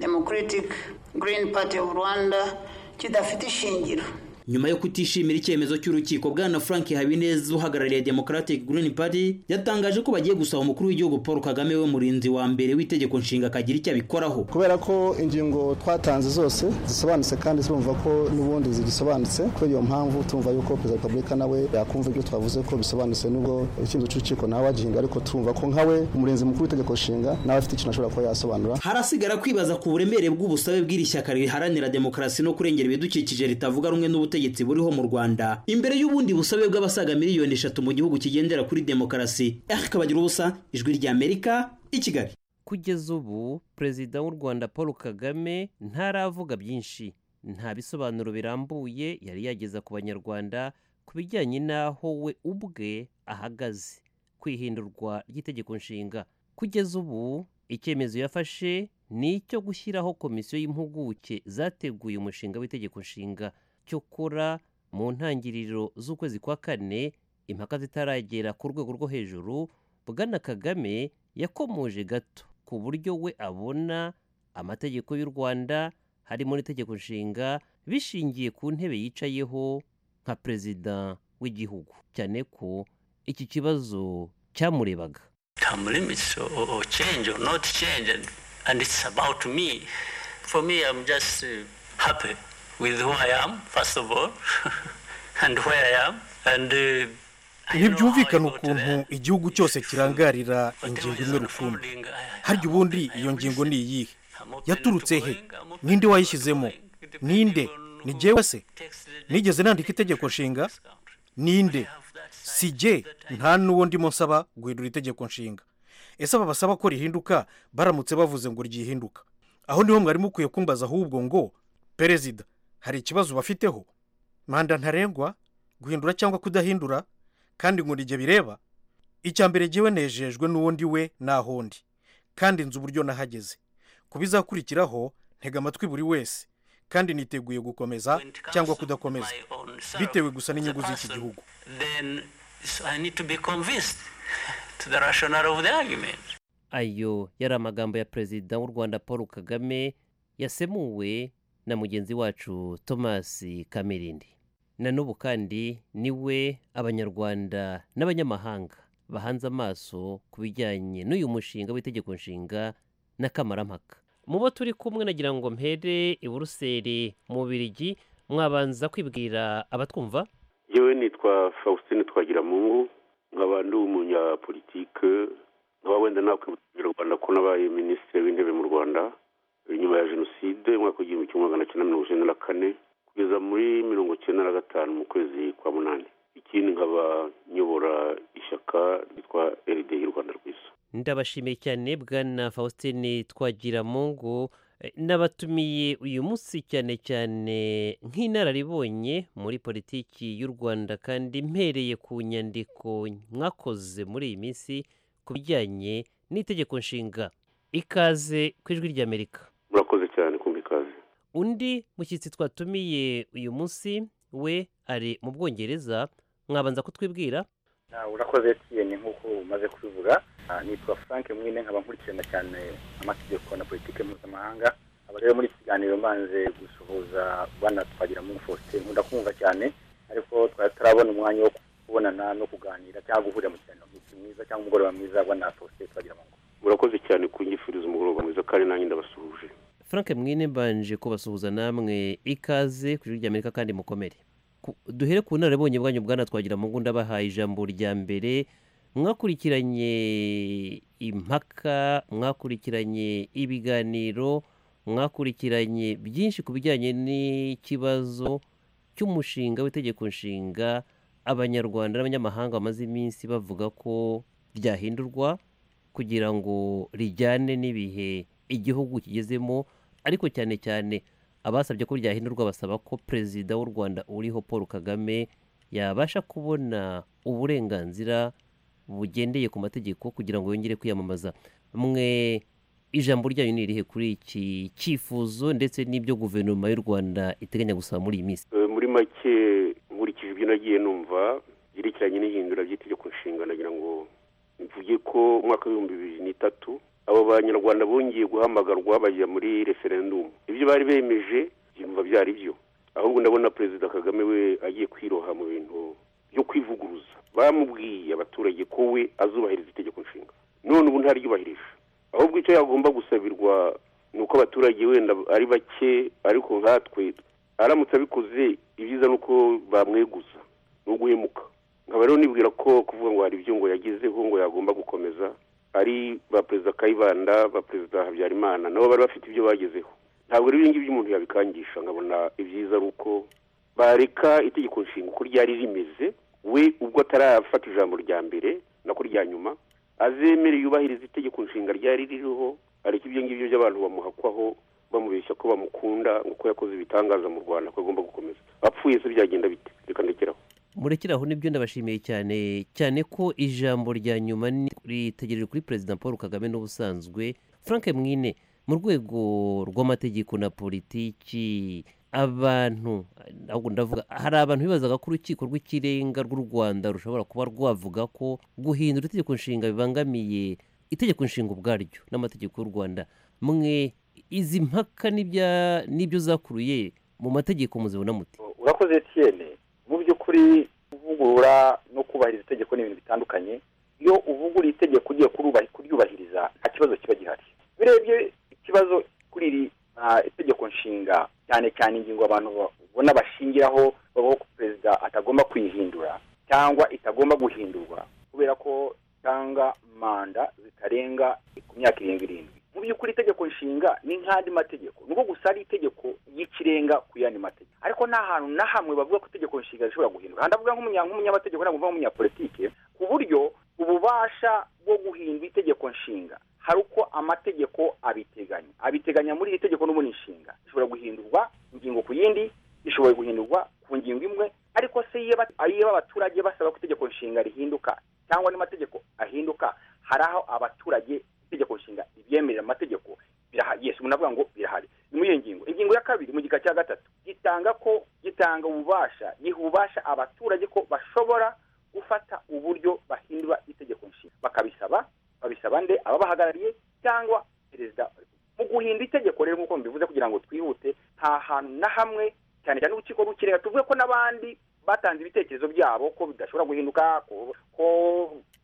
democratic green party of rwanda kidafite ishingiro nyuma yo kutishimira icyemezo cy'urukiko bwana frank habineza uhagarariye democratic green party yatangaje ko bagiye gusaba umukuru w'igihugu paul kagame we murinzi wa mbere w'itegeko nshinga akagira icyo abikoraho kubera ko ingingo twatanze zose zisobanutse kandi turumva ko n'ubundi zigisobanutse kuri iyo mpamvu tumva yuko perezida wa repubulika nawe yakumva ibyo twavuze ko bisobanutse n'ubwo icyemezo cy'urukiko nawe wagihinduye ariko turumva ko nkawe umurinzi mukuru w'itegeko nshinga nawe afite ikintu ashobora kuba yasobanura harasigara kwibaza ku buremere bw'ubusabe bw'iri shyaka riharanira demokarasi no kurengera ibidukikije ritavuga rumwe n'ubutegetsi ubutegetsi buriho mu rwanda imbere y'ubundi busabe bw'abasaga miliyoni eshatu mu gihugu kigendera kuri demokarasi eric ubusa ijwi ry'amerika i kigali kugeza ubu perezida w'u rwanda paul kagame ntaravuga byinshi nta bisobanuro birambuye yari yageza ku banyarwanda ku bijyanye n'aho we ubwe ahagaze ku ihindurwa ry'itegeko nshinga kugeza ubu icyemezo yafashe ni icyo gushyiraho komisiyo y'impuguke zateguye umushinga w'itegeko nshinga cyokora mu ntangiriro z'ukwezi kwa kane impaka zitaragera ku rwego rwo hejuru bwana kagame yakomoje gato ku buryo we abona amategeko y'u rwanda harimo n'itegeko nshinga bishingiye ku ntebe yicayeho nka perezida w'igihugu cyane ko iki kibazo cyamurebaga term limits or, or, or change or not change, and, and it's about me. For me, I'm just uh, happy with who I am, first of all, and where I am, and. Uh, ntibyumvikana ukuntu igihugu cyose kirangarira ingingo imwe rukumbi harya ubundi iyo ngingo ni iyihe yaturutse he ninde wayishyizemo ninde ni jyewe se nigeze nandika itegeko nshinga ninde si jye nta n'uwo ndimo nsaba guhindura itegeko nshinga ese aba basaba ko rihinduka baramutse bavuze ngo ryihinduka aho niho mwari mukwiye kumbaza ahubwo ngo perezida hari ikibazo bafiteho manda ntarengwa guhindura cyangwa kudahindura kandi ngo igihe bireba icya mbere ngewe nejejwe n'uwundi we naho ndi kandi nzi uburyo nahageze ku bizakurikiraho ntega amatwi buri wese kandi niteguye gukomeza cyangwa kudakomeza bitewe gusa n'inyungu z'iki gihugu ayo yari amagambo ya perezida w'u rwanda paul kagame yasemuwe na mugenzi wacu thomas kamirindi na n'ubu kandi niwe abanyarwanda n'abanyamahanga bahanze amaso ku bijyanye n'uyu mushinga w'itegeko nshinga n'akamarampaka mu bo turi kumwe nagira ngo mpere i buruseli mu birigi mwabanza kwibwira abatwumva yewe nitwa faustin twagiramungu nkaba ndi umunyapolitike nkaba wenda nakwibuka u rwanda ko nabaye minisitiri w'intebe mu rwanda nyuma ya jenoside umwaka w'igihumbi kimwe magana cyenda mirongo icyenda na kane kugeza muri mirongo icyenda na gatanu mu kwezi kwa munani ikindi nkaba nyobora ishyaka ryitwa eride y'u rwanda rwiza ndabashimiye cyane bwana faustin twagiramungu n'abatumiye uyu munsi cyane cyane nk'inararibonye muri politiki y'u rwanda kandi mpereye ku nyandiko mwakoze muri iyi minsi ku bijyanye n'itegeko nshinga ikaze ku ijwi ry'amerika murakoze cyane kumva ikaze undi mushyitsi twatumiye uyu munsi we ari mu bwongereza mwabanza kutwibwira urakoze etiyeni nk'uko umaze kubivuga nitwa frank mwine nkaba nkurikirana cyane amategeko na politiki mpuzamahanga aba rero muri iki kiganiro mbanze gusuhuza bana twagira muri faustin nkunda kumva cyane ariko twari turabona umwanya wo kubonana no kuganira cyangwa guhurira mu kiganiro mwiza cyangwa umugoroba mwiza bana faustin twagira mu urakoze cyane kunyifuriza umugoroba mwiza kandi nanjye ndabasuhuje frank mwine mbanje kubasuhuza namwe ikaze ku ijwi ry'amerika kandi mukomere duhere ku bunararibonye bwanyu bwana twagira mu ngunda bahaye ijambo rya mbere mwakurikiranye impaka mwakurikiranye ibiganiro mwakurikiranye byinshi ku bijyanye n'ikibazo cy'umushinga w'itegeko nshinga abanyarwanda n'abanyamahanga bamaze iminsi bavuga ko ryahindurwa kugira ngo rijyane n'ibihe igihugu kigezemo ariko cyane cyane abasabye ko ryahindurwa basaba ko perezida w'u rwanda uriho paul kagame yabasha kubona uburenganzira bugendeye ku mategeko kugira ngo yongere kwiyamamaza mwe ijambo ryanyu ni irihe kuri iki cyifuzo ndetse n'ibyo guverinoma y'u rwanda iteganya gusaba muri iyi minsi muri make nkurikije ibyo nagiye numva byerekeranye n'ihindura ry'itegeko nshinga nagira ngo mvuge ko umwaka w'ibihumbi bibiri n'itatu abo banyarwanda bongeye guhamagarwa bajya muri referendumu ibyo bari bemeje byumva byari byo ahubwo ndabona perezida kagame we agiye kwiroha mu bintu byo kwivuguruza bamubwiye abaturage ko we azubahiriza itegeko nshinga none ubu ntaryubahirije ahubwo icyo yagomba gusabirwa ni uko abaturage wenda ari bake ariko nkatwe aramutse abikoze ibyiza ni uko bamweguza ni uguhemuka nkaba rero nibwira ko kuvuga ngo hari ibyo ngo yagezeho ngo yagomba gukomeza ari ba perezida kayibanda ba perezida habyarimana nabo bari bafite ibyo bagezeho ntabwo rero ibingibi umuntu yabikangisha nkabona ibyiza ari uko bareka itegeko nshinga uko ryari rimeze we ubwo atarafata ijambo rya mbere nako rya nyuma azemere yubahiriza itegeko nshinga ryari ririho ariko ibyo ngibyo by'abantu bamuhakwaho bamubeshya ko bamukunda ngo ko yakoze ibitangaza mu rwanda ko agomba gukomeza apfuye se byagenda bite reka ndekeraho murekeraho nibyo ndabashimiye cyane cyane ko ijambo rya nyuma ni- ritegereje kuri perezida paul kagame n'ubusanzwe frank mwine mu rwego rw'amategeko na politiki abantu ahubwo ndavuga hari abantu bibazaga ko urukiko rw'ikirenga rw'u rwanda rushobora kuba rwavuga ko guhindura itegeko nshinga bibangamiye itegeko nshinga ubwaryo n'amategeko y'u rwanda mwe izi mpaka n'ibya- n'ibyo zakuruye mu mategeko muzibona mute urakoze etiyene mu by'ukuri kuvugurura no kubahiriza itegeko ni ibintu bitandukanye iyo uvugura itegeko ugiye kurubahi- kuryubahiriza nta kibazo kiba gihari urebye ikibazo kuri iri ah, itegeko nshinga cyane cyane ingingo abantu babona bashingiraho bavuga ko perezida atagomba kuyihindura cyangwa itagomba guhindurwa kubera ko itanga manda zitarenga ku myaka irindwi irindwi mu by'ukuri itegeko nshinga ni nk'andi mategeko ni uko gusa ari itegeko y'ikirenga ku yandi mategeko ariko nta hantu na hamwe bavuga ko itegeko nshinga rishobora guhinduka ndavuga nk'umunya- nk'umunyamategeko ntabwo mvuga nk'umunyapolitike ku buryo ububasha bwo guhindura itegeko nshinga hari uko amategeko abiteganya abiteganya muri iri tegeko n'ubundi nshinga ishobora guhindurwa ingingo ku yindi ishobora guhindurwa ku ngingo imwe ariko se iyo ba- iyo abaturage basaba ko itegeko nshinga rihinduka cyangwa n'amategeko ahinduka hari aho abaturage itegeko nshinga ribyemerera amategeko birahari yes umuntu avuga ngo birahari ni muri iyo ngingo ingingo ya kabiri mu gika cya gatatu gitanga ko gitanga ububasha giha ububasha abaturage ko bashobora gufata uburyo bahindura itegeko nshinga bakabisaba babisaba nde ababahagarariye cyangwa perezida wa repubulika. mu guhindura itegeko rero nk'uko mbivuze kugira ngo twihute nta hantu na hamwe cyane cyane urukiko rw'ikirenga tuvuge ko n'abandi batanze ibitekerezo byabo ko bidashobora guhinduka ko, ko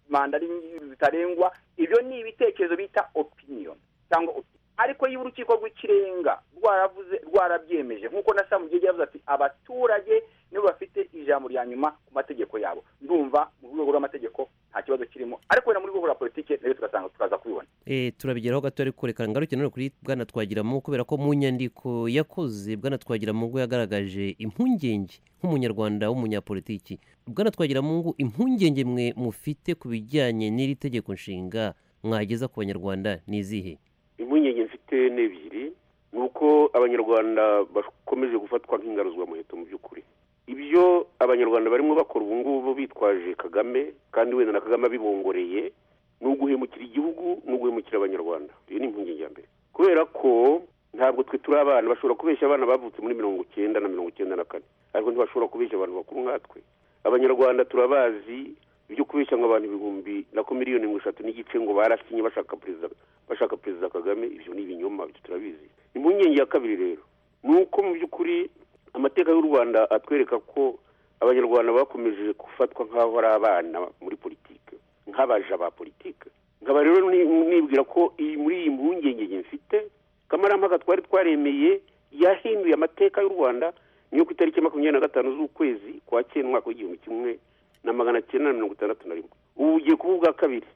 manda ari zitarengwa ibyo ni ibitekerezo bita opinion cyangwa opinion ariko iyo urukiko rw'ikirenga rwaravuze rwarabyemeje nk'uko na samu gihe yavuze ati abaturage nibo bafite ijambo rya nyuma ku mategeko yabo ndumva mu rwego rw'amategeko nta kibazo kirimo ariko wenda muri rwego rwa politiki nayo tugasanga turaza kubibona Eh, turabigeraho gato ariko reka ngaruke nanone kuri bwana twagiramo kubera ko mu nyandiko yakoze bwana twagiramungu yagaragaje impungenge nk'umunyarwanda w'umunyapolitiki bwana twagiramungu impungenge mwe mufite ku bijyanye n'iri tegeko nshinga mwageza ku banyarwanda ni izihe impungenge mfite ni ebyiri ni uko abanyarwanda bakomeje gufatwa nk'ingaruzwamuheto mu by'ukuri ibyo abanyarwanda barimo bakora ubu ngubu bitwaje kagame kandi wenda na kagame abibongoreye ni uguhemukira igihugu ni uguhemukira abanyarwanda iyo ni impungenge ya mbere kubera ko ntabwo twe turi abana bashobora kubeshya abana bavutse muri mirongo icyenda na mirongo icyenda na kane ariko ntibashobora kubeshya abantu bakuru nkatwe abanyarwanda turabazi ibyo kubeshya ngo abantu ibihumbi nako miliyoni mirongo itatu n'igice ngo barasinye bashaka perezida bashaka perezida kagame ibyo ni ibinyoma ibyo turabizi impungenge ya kabiri rero ni uko mu by'ukuri amateka y'u rwanda atwereka ko abanyarwanda bakomeje gufatwa nk'aho ari abana muri politike nk'abaja ba politike nkaba rero ni- nibwira ko iyi muri iyi mpungenge nge mfite kamarampaka twari twaremeye yahinduye amateka y'u rwanda niyo ku itariki makumyabiri na gatanu z'ukwezi kwa cyenda umwaka w'igihumbi kimwe na magana cyenda na mirongo itandatu na rimwe ubu bugiye kuba ubwa kabiri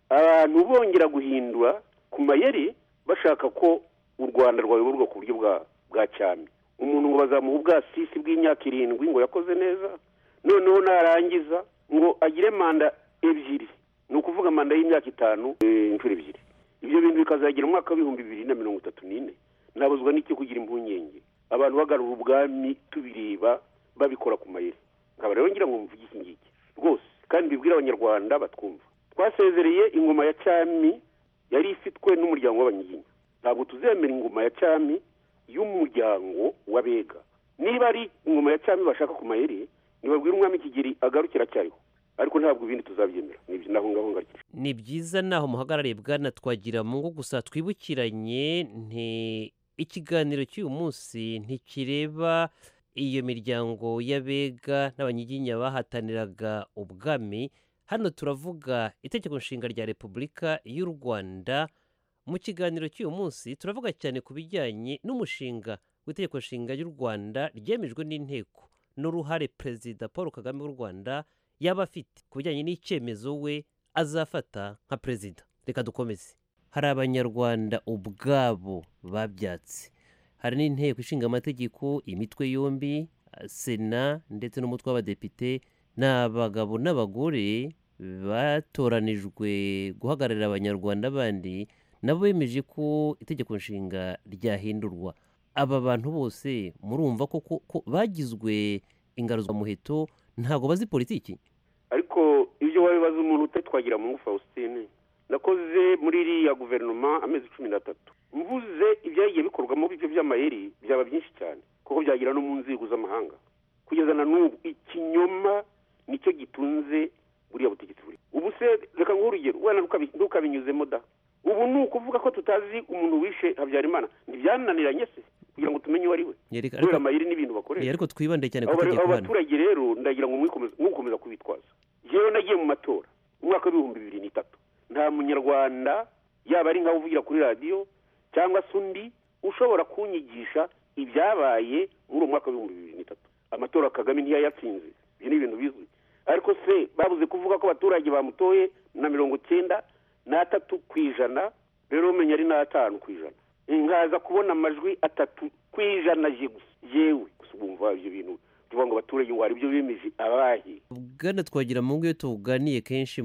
abantu bongera guhindura ku mayeri bashaka ko u rwanda rwayoborwa ku buryo bwa bwa cyami umuntu ngo bazamuha ubwasisi bw'imyaka irindwi ngo yakoze neza noneho narangiza ngo agire manda ebyiri ni ukuvuga manda y'imyaka itanu eh, inshuro ebyiri ibyo bintu bikazagera umwaka w'ibihumbi bibiri na mirongo itatu n'ine nabuzwa n'icyo kugira impungenge abantu bagarura ubwami tubireba babikora ku mayeri nkaba rero ngira ngo mvuge iki ngiki rwose kandi bibwire abanyarwanda batwumva twasezereye ingoma ya cyami yari ifitwe n'umuryango w'abanyiginya ntabwo tuzemera ingoma ya cyami y'umuryango w'abega niba ari ingoma ya cyami bashaka ku mayeri ntibabwire umwami kigeri agarukira acyariho ariko ntabwo ibindi tuzabyemera nibyo naho ngaho ngarukira ni byiza naho muhagarariye bwana twagiramungu gusa twibukiranye nti ikiganiro cy'uyu munsi ntikireba iyo miryango y'abega n'abanyiginya bahataniraga ubwami hano turavuga itegeko nshinga rya repubulika y'u rwanda mu kiganiro cy'uyu munsi turavuga cyane ku bijyanye n'umushinga w'itegeko nshinga ry'u rwanda ryemejwe n'inteko n'uruhare perezida paul kagame w'u rwanda yaba afite ku bijyanye n'icyemezo we azafata nka perezida reka dukomeze hari abanyarwanda ubwabo babyatse hari n'inteko ishinga amategeko imitwe yombi sena ndetse n'umutwe w'abadepite ni abagabo n'abagore batoranijwe guhagararira abanyarwanda bandi nabo bemeje ko itegeko nshinga ryahindurwa aba bantu bose murumva ko ko- ko bagizwe ingaruzwamuheto ntabwo bazi politiki ariko ibyo wabibaza umuntu utatwagira mu faustin nakoze muri iriya guverinoma amezi cumi n'atatu mvuze ibyagiye bikorwamo ibyo by'amayeri byaba byinshi cyane kuko byagera no mu nzego z'amahanga kugeza na n'ubu ikinyoma nicyo gitunze buriya butegetsi buri ubu se reka nguhe urugero wenda ntukabi- ntukabinyuzemo da ubu ni ukuvuga ko tutazi umuntu wishe habyarimana ntibyananiranye se kugira ngo tumenye uwo ari we Ya, reka- kubera ariko- amayeri n'ibintu bakoresha Eh, ariko twibande cyane ku abo bari- itegeko abo hano baturage rero ndagira ngo mwikomeze- mukomeza kubitwaza yewe nagiye mu matora mu mwaka w'ibihumbi bibiri n'itatu nta munyarwanda yaba ari nkawe uvugira kuri radiyo cyangwa se undi ushobora kunyigisha ibyabaye muri uwo mwaka w'ibihumbi bibiri n'itatu amatora kagame ntiyayatsinze ibyo ni ibintu bizwi ariko se babuze kuvuga ko abaturage bamutoye na mirongo cyenda n'atatu ku ijana rero umenya ari n'atanu ku ijana nkaza kubona amajwi atatu ku ijana je gusa yewe gusa ubumva ibyo bintu tuvuga ngo abaturage ngo hari ibyo bemeje abahe bwana twagira mu ngo iyo tuganiye kenshi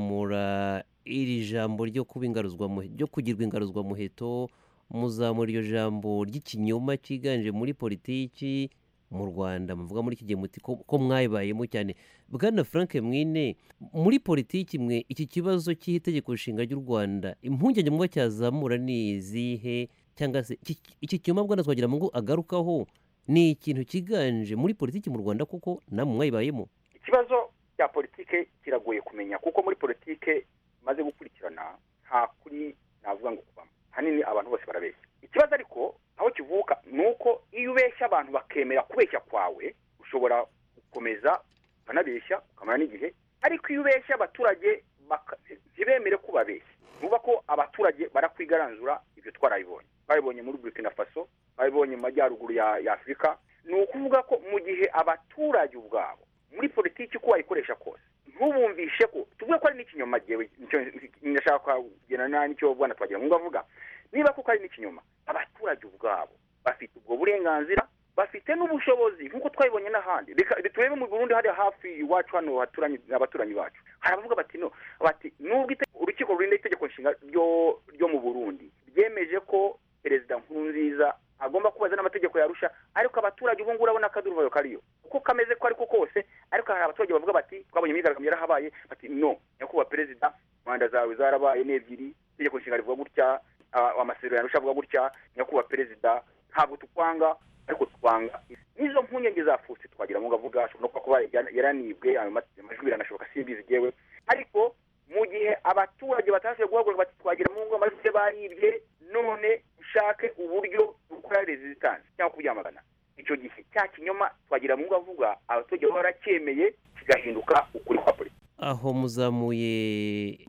muzamura iri jambo ryo kuba ingaruzwamuheto ryo kugirwa ingaruzwamuheto muzamura iryo jambo ry'ikinyoma cyiganje muri politiki mu rwanda muvuga muri iki gihe muti ko ko mwayibayemo cyane bwana frank mwine muri politiki mwe iki kibazo cy'itegeko nshinga ry'u rwanda impungenge muba cyazamura ni izihe cyangwa se iki- iki kinyoma bwana twagira mu ngo agarukaho ni ikintu cyiganje muri politiki mu rwanda kuko namwe mwayibayemo ikibazo cya politike kiragoye kumenya kuko muri politike maze gukurikirana nta kuri navuga ngo kubamo hanini abantu bose barabeshya ikibazo ariko aho kivuka ni uko iyo ubeshya abantu bakemera kubeshya kwawe ushobora gukomeza ukanabeshya ukamara n'igihe ariko iyo ubeshya abaturage baka- ntibemere ko ubabeshya nuba ko abaturage barakwigaranzura ibyo twarabibonye babibonye muri burkina faso babibonye mu majyaruguru ya ya afurika ni ukuvuga ko mu gihe abaturage ubwabo muri politiki uko wayikoresha kose ntubumvishe ko tuvuge ko ari n'ikinyoma jyewe nicyo ndashaka kugena n'icyo bwana twagira ngo avuga niba koko ari n'ikinyoma abaturage ubwabo bafite ubwo burenganzira bafite n'ubushobozi nk'uko twabibonye n'ahandi Reka- turebe mu burundi hariya hafi iwacu hano haturanye abaturanyi bacu hari abavuga bati no bati nubwo ite- urukiko rurinda itegeko nshinga ryo ryo mu burundi ryemeje ko perezida nkurunziza agomba kubaza n'amategeko yarusha ariko abaturage ubu ngubu urabona akaduruvayo kariyo uko kameze ko ariko kose ariko hari abaturage bavuga bati twabonye imyigaragambyo yarahabaye bati no nyakubahwa perezida manda zawe zarabaye ni ebyiri itegeko nshinga rivuga gutya ah, amasezerano yarusha avuga gutya nyakubahwa perezida ntabwo tukwanga ariko twanga n'izo mpungenge zapfutse twagira ngo avuga ashobora no kuba kuba yara- yaranibwe ayo ma- amajwi biranashoboka simbizi yewe ariko mu gihe abaturage batashoboye guhaguruka bati twagira mu ngo amajwi ye baribye none dushake uburyo dukora resistance cyangwa kubyamagana icyo gihe cya kinyoma twagira mu ngo avuga abaturage baba baracyemeye kigahinduka ukuri kwa politiki aho muzamuye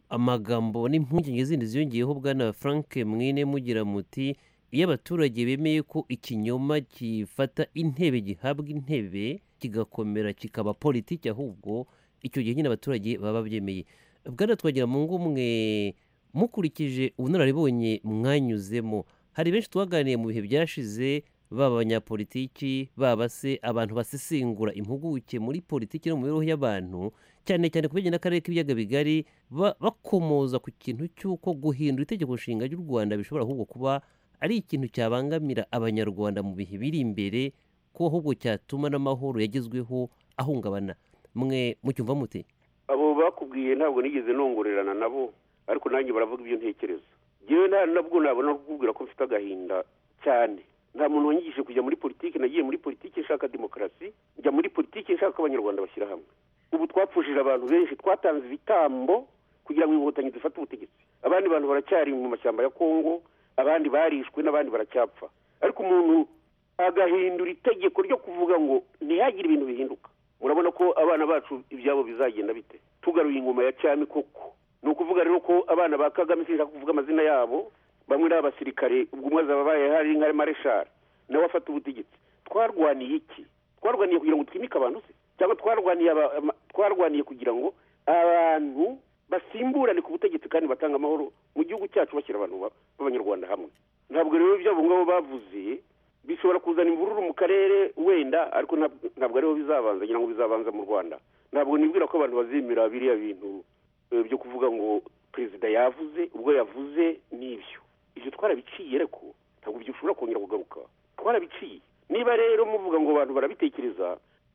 amagambo n'impungenge zindi ziyongeyeho bwana frank mwine mugira muti iyo abaturage bemeye ko ikinyoma gifata intebe gihabwa intebe kigakomera kikaba politiki ahubwo icyo gihe nyine abaturage baba babyemeye bwana twagira mu ngo mwe mukurikije ubunararibonye mwanyuzemo hari benshi twaganiye mu bihe byashize baba abanyapolitiki baba se abantu basesengura impuguke muri politiki no mu mibereho y'abantu cyane cyane ku bijyanye n'akarere k'ibiyaga bigari ba- bakomoza ku kintu cy'uko guhindura itegeko nshinga ry'u rwanda bishobora ahubwo kuba ari ikintu cyabangamira abanyarwanda mu bihe biri imbere ko ahubwo cyatuma n'amahoro yagezweho ahungabana mwe mucyumva mute abo bakubwiye ntabwo nigeze nongorerana nabo ariko nanjye baravuga ibyo ntekereza yewe nta nabwo nabona kukubwira ko mfite agahinda cyane nta muntu wanyigishije kujya muri politiki nagiye muri politiki nshaka demokarasi njya muri politiki nshaka ko abanyarwanda bashyira hamwe ubu twapfushije abantu benshi twatanze ibitambo kugira ngo inkotanyi zifate ubutegetsi abandi bantu baracyari mu mashyamba ya kongo abandi barishwe n'abandi baracyapfa ariko umuntu agahindura itegeko ryo kuvuga ngo ntihagire ibintu bihinduka murabona ko abana bacu ibyabo bizagenda bite tugaruye ingoma ya cyami koko ni ukuvuga rero ko abana ba kagame sinshaka kuvuga amazina yabo bamwe ni abasirikare ubwo umwe azaba abaye hari nka mareshari nawe afata ubutegetsi twarwaniye iki twarwaniye kugira ngo twimike abantu se cyangwa twarwaniye aba- ama- twarwaniye kugira ngo abantu basimburane ku butegetsi kandi batange amahoro mu gihugu cyacu bashyira abantu ba- b'abanyarwanda hamwe ntabwo rero ibyabo ngabo bavuze bishobora kuzana imvururu mu karere wenda ariko ntabwo ntabwo ariho bizabanza ngira ngo bizabanza mu rwanda ntabwo nibwira ko abantu bazemera biriya bintu eh, byo kuvuga ngo perezida yavuze ubwo yavuze n'ibyo ibyo twarabiciye ariko ntabwo byushobora kongera kugaruka twarabiciye niba rero muvuga ngo abantu barabitekereza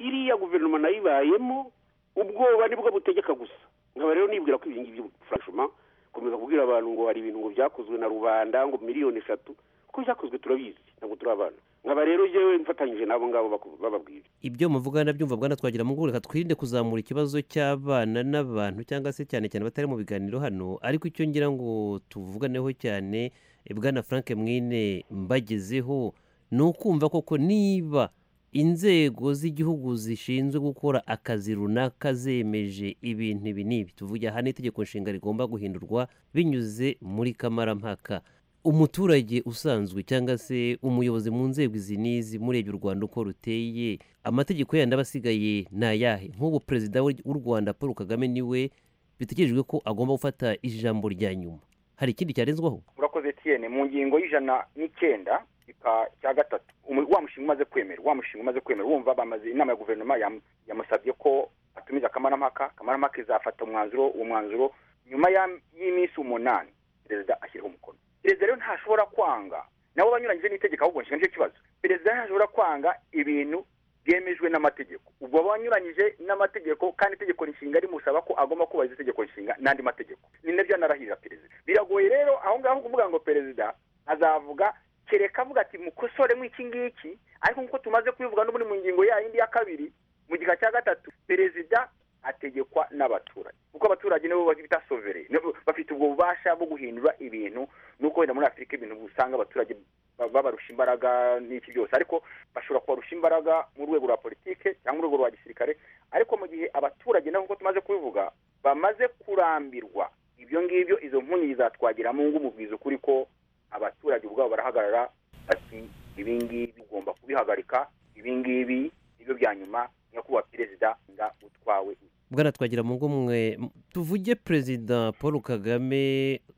iriya guverinoma nayo ibayemo ubwoba nibwo butegeka gusa nkaba rero nibwira ko ibi ngibi by'ubufashuma komeza kubwira abantu ngo hari ibintu ngo byakozwe na rubanda ngo miliyoni eshatu ko byakozwe turabizi ntabwo turi abana nkaba rero yewe mfatanyije n'abo ngabo baku- bababwira ibyo muvuga ndabyumva bwana twagira mugore reka twirinde kuzamura ikibazo cy'abana n'abantu cyangwa se cyane cyane abatari mu biganiro hano ariko icyo ngira ngo tuvuganeho cyane eh, bwana frank mwine mbagezeho ni ukumva koko niba inzego z'igihugu zishinzwe gukora akazi runaka zemeje ibintu ibi n'ibi tuvuge aha ni itegeko nshinga rigomba guhindurwa binyuze muri kamarampaka umuturage usanzwe cyangwa se umuyobozi mu nzego izi n'izi murebye u rwanda uko ruteye amategeko yandi aba asigaye ni ayahe nk'ubu perezida w'u w'u rwanda paul kagame niwe bitegerejwe ko agomba gufata ijambo rya nyuma hari ikindi cyarenzwaho urakoze tiyene mu ngingo y'ijana n'icyenda ika cya gatatu umu- wa mushinga umaze kwemera wa mushinga umaze kwemera wumva bamaze inama ya guverinoma yam- yamusabye ko atumiza kamarampaka kamarampaka izafata umwanzuro uwo mwanzuro nyuma ya- y'iminsi umunani perezida ashyiraho umukono perezida rero ntashobora kwanga nabo banyuranyije n'itegeko ahubwo nshinga nicyo kibazo perezida ntashobora kwanga ibintu byemejwe n'amategeko ubwo aba banyuranyije n'amategeko kandi itegeko nshinga rimusaba ko agomba kubahiriza itegeko nshinga n'andi mategeko ni nabyo anarahirira perezida biragoye rero aho ngaho kuvuga ngo perezida azavuga kereka avuga ati mukosoremo iki ngiki ariko nk'uko tumaze kubivuga n'ubundi mu ngingo ya yindi ya kabiri mu gika cya gatatu perezida ategekwa n'abaturage kuko abaturage nibo bita sovere nibo bafite ubwo bubasha bwo guhindura ibintu nuko wenda muri afurika ibintu usanga abaturage ba- babarusha imbaraga n'iki byose ariko bashobora kubarusha imbaraga mu rwego rwa politike cyangwa mu rwego rwa gisirikare ariko mu gihe abaturage nabo nk'uko tumaze kubivuga bamaze kurambirwa ibyo ngibyo izo mpunyi zatwagira mu ngo umubwiza ukuri ko abaturage ubwabo barahagarara bati ibi ngibi ugomba kubihagarika ibi ngibi nibyo bya nyuma nyakubahwa perezida nga utwawe bwana twagira mu ngo mwe tuvuge perezida paul kagame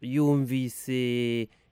yumvise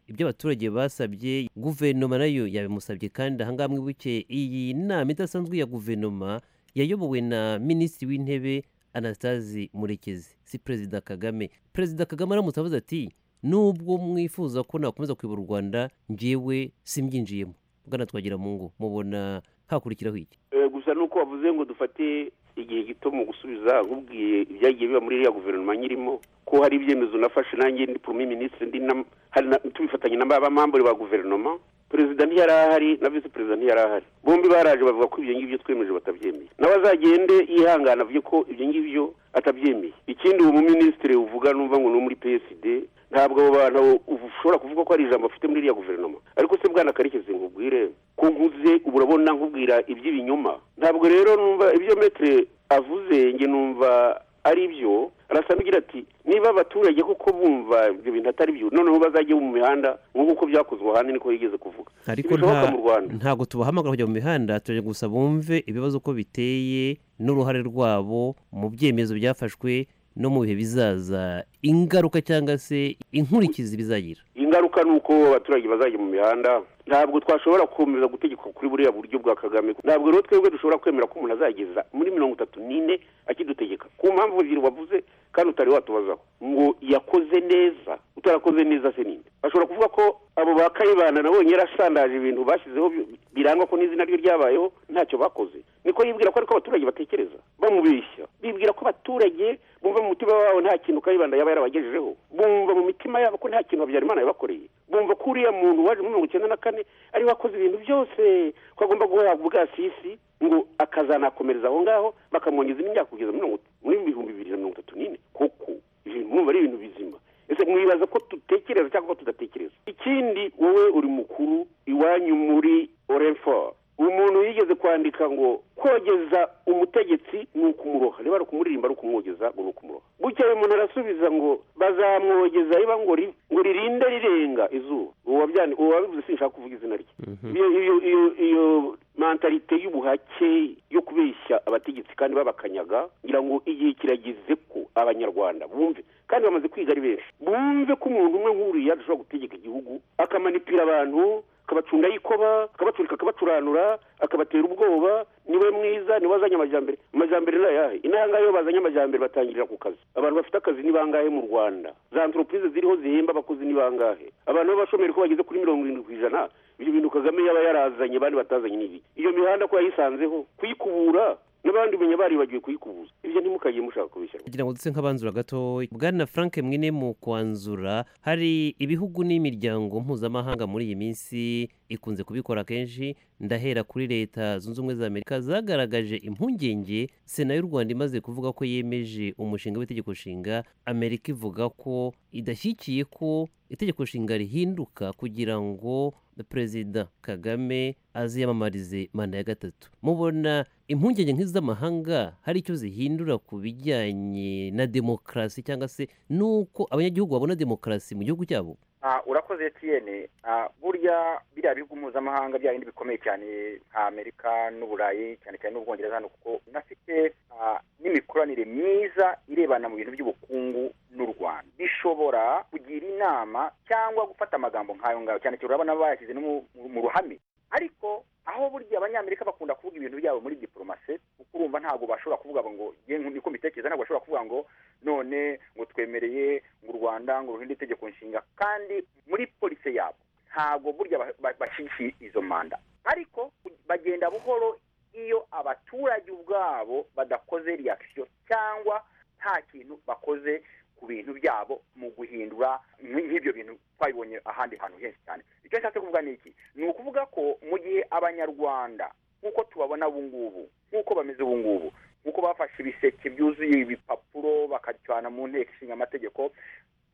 ibyo abaturage basabye guverinoma nayo yabimusabye kandi ahangaha mwibuke iyi nama idasanzwe ya guverinoma yayobowe na minisitiri w'intebe anastasi murekezi si perezida kagame perezida kagame aramutse avuze ati nubwo mwifuza ko nakomeza kuyobora u rwanda njyewe simbyinjiyemo bwana twagira mu ngo mubona hakurikiraho iki Eh, gusa nuko wavuze ngo dufate igihe gito mu gusubiza nkubwiye ibyagiye biba muri iriya guverinoma nyirimo ko hari ibyemezo nafashe nanjye ndi prime ministre ndi na- hari na- tubifatanye n'abamambure ba guverinoma perezida ntiyari ahari na visi perezida ntiyari ahari bombi baraje bavuga ko ibyo ngibyo twemeje batabyemeye nawe azagende yihangana avuge ko ibyo ngibyo atabyemeye ikindi uwo muminisitiri uvuga numva ngo ni uwo muri psd ntabwo abo bantu ubu- ushobora kuvuga ko hari ijambo afite muri iriya guverinoma ariko se bwana karekezi nkubwire ko nkuze ubu urabona nkubwira iby'ibinyoma ntabwo rero numva ibyo metre avuze nge numva ari byo arasa n'ugira ati niba abaturage koko bumva ibyo bintu atari byo noneho bazajye mu mihanda nk'uko uko byakozwe ahandi niko yigeze kuvuga ariko Ntibishoboka nta- mu Rwanda. ntabwo tubahamagara kujya mu mihanda tujya gusa bumve ibibazo uko biteye n'uruhare rwabo mu byemezo byafashwe no mu bihe bizaza ingaruka cyangwa se inkurikizi bizagira ingaruka ni uko abaturage bazajya mu mihanda ntabwo twashobora gukomeza gutegekwa kuri buriya buryo bwa kagame ntabwo rero twebwe dushobora kwemera ko umuntu azageza muri mirongo itatu n'ine akidutegeka ku mpamvu ziri wavuze kandi utari watubazaho ngo yakoze neza utarakoze neza se ninde bashobora kuvuga ko abo ba kayibana nabonye yarasandaje ibintu bashyizeho bi- birangwa ko n'izina rye ryabayeho ntacyo bakoze niko yibwira ko ariko abaturage batekereza bamubeshya bibwira ko abaturage bumva mu mutima wabo nta kintu kayibanda yaba yarabagejejeho bumva mu mitima yabo ko nta kintu habyarimana yabakoreye bumva ko uriya muntu waje muri mirongo icyenda na kane ari wakoze ibintu byose ko agomba guhabwa ubwasisi ngo akazanakomereza aho ngaho bakamwongeza indi myaka kugeza mirongo- muri bihumbi bibiri na mirongo itatu n'ine koko ibintu mwumva ari ibintu bizima ese mwibaza ko dutekereza cyangwa ko tudatekereza ikindi wowe uri mukuru iwanyu muri orenfor umuntu yigeze kwandika ngo kogeza umutegetsi ni ukumuroha niba ari ukumuririmba ari ukumwogeza ngo ni ukumuroha gutya uyu muntu arasubiza ngo bazamwogeza riba ngo ri- ngo ririnde rirenga izuba uwo wabyandika uwo wabivuze sinshaka kuvuga izina rye iyo iyo iyo iyo mentalite y'ubuhake yo kubeshya abategetsi kandi babakanyaga ngira ngo igihe kirageze ko abanyarwanda bumve kandi bamaze kwiga ari benshi bumve ko umuntu umwe nk'uriya ashobora gutegeka igihugu akamanipira abantu akabacunga yikoba akabaturika akabacuranura akabatera ubwoba niwe mwiza niwe azanye amajyambere amajyambere ni ayahe inaha ngaha iyo bazanye amajyambere batangirira ku kazi abantu bafite akazi ni bangahe mu rwanda za antoropurize ziriho zihemba abakozi ni bangahe abantu b'abashomeri ko bageze kuri mirongo irindwi ku ijana ibyo bintu kagame yaba yarazanye bandi batazanye n'ibi iyo mihanda ko yayisanzeho kuyikubura n'abandi umenya baribagiwe kuyikubuza ibyo ntimukagiye mushaka kubishyira kugira ngo ndetse nk'abanzura gato bwana frank mwene mu kwanzura hari ibihugu n'imiryango mpuzamahanga muri iyi minsi ikunze kubikora kenshi ndahera kuri leta zunze ubumwe za amerika zagaragaje impungenge sena y'u rwanda imaze kuvuga ko yemeje umushinga w'itegeko nshinga amerika ivuga ko idashyigikiye ko itegeko nshinga rihinduka kugira ngo perezida kagame aziyamamarize manda ya gatatu mubona impungenge nk'iz'amahanga hari icyo zihindura ku bijyanye na demokarasi cyangwa se n'uko abanyagihugu babona demokarasi mu gihugu cyabo Ah, urakoze etiyene Ah, burya biriya bihugu mpuzamahanga bya bindi bikomeye cyane nka amerika n'uburayi cyane cyane n'ubwongereza hano kuko binafite ah, n'imikoranire myiza irebana mu bintu by'ubukungu n'u rwanda bishobora kugira inama cyangwa gufata amagambo nk'ayo ngayo cyane cyane urabona bayashyize no mu- mu- mu ruhame ariko aho burya abanyamerika bakunda kuvuga ibintu byabo muri diporomasi kuko urumva ntabwo bashobora kuvuga ngo "Ye, niko mbitekereza ntabwo bashobora kuvuga ngo none ngo twemereye ngo u rwanda ngo ruhinde itegeko nshinga kandi muri polisi yabo ntabwo burya ba- ba- bashigikiye izo manda ariko bagenda buhoro iyo abaturage ubwabo badakoze reaction cyangwa nta kintu bakoze ku bintu byabo mu guhindura nk'i- nk'ibyo bintu twabibonye ahandi hantu henshi cyane icyo nshatse kuvuga ni iki ni ukuvuga ko mu gihe abanyarwanda nk'uko tubabona ubu ngubu nk'uko bameze ubu ngubu nk'uko bafashe ibiseke byuzuye ibipapuro bakacana mu nteko ishinga amategeko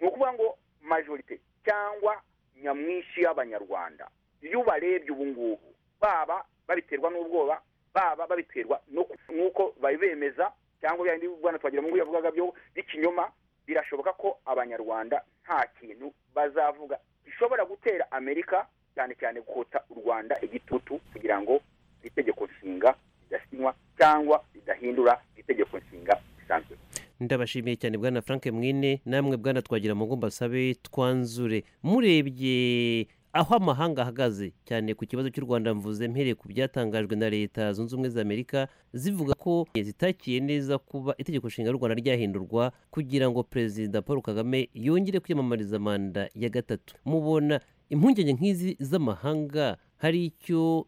ni ukuvuga ngo majorite cyangwa nyamwinshi y'abanyarwanda iyo ubarebye ubu ngubu baba babiterwa n'ubwoba baba babiterwa no ku- n'uko bari bemeza cyangwa bya bindi bwana twagira mu ngubu yavugaga byo b'ikinyoma birashoboka ko abanyarwanda nta kintu bazavuga gishobora gutera amerika cyane cyane kota u rwanda igitutu kugira ngo itegeko nshinga ridasinywa cyangwa ridahindura itegeko nshinga risanzwe ndabashimiye cyane bwana frank mwine namwe bwana twagira mu basabe twanzure murebye aho amahanga ahagaze cyane ku kibazo cy'u rwanda mvuze mpereye ku byatangajwe na leta zunze ubumwe za amerika zivuga ko zitakiye neza kuba itegeko nshinga ry'u rwanda ryahindurwa kugira ngo perezida paul kagame yongere kwiyamamariza manda ya gatatu mubona impungenge nk'izi z'amahanga hari icyo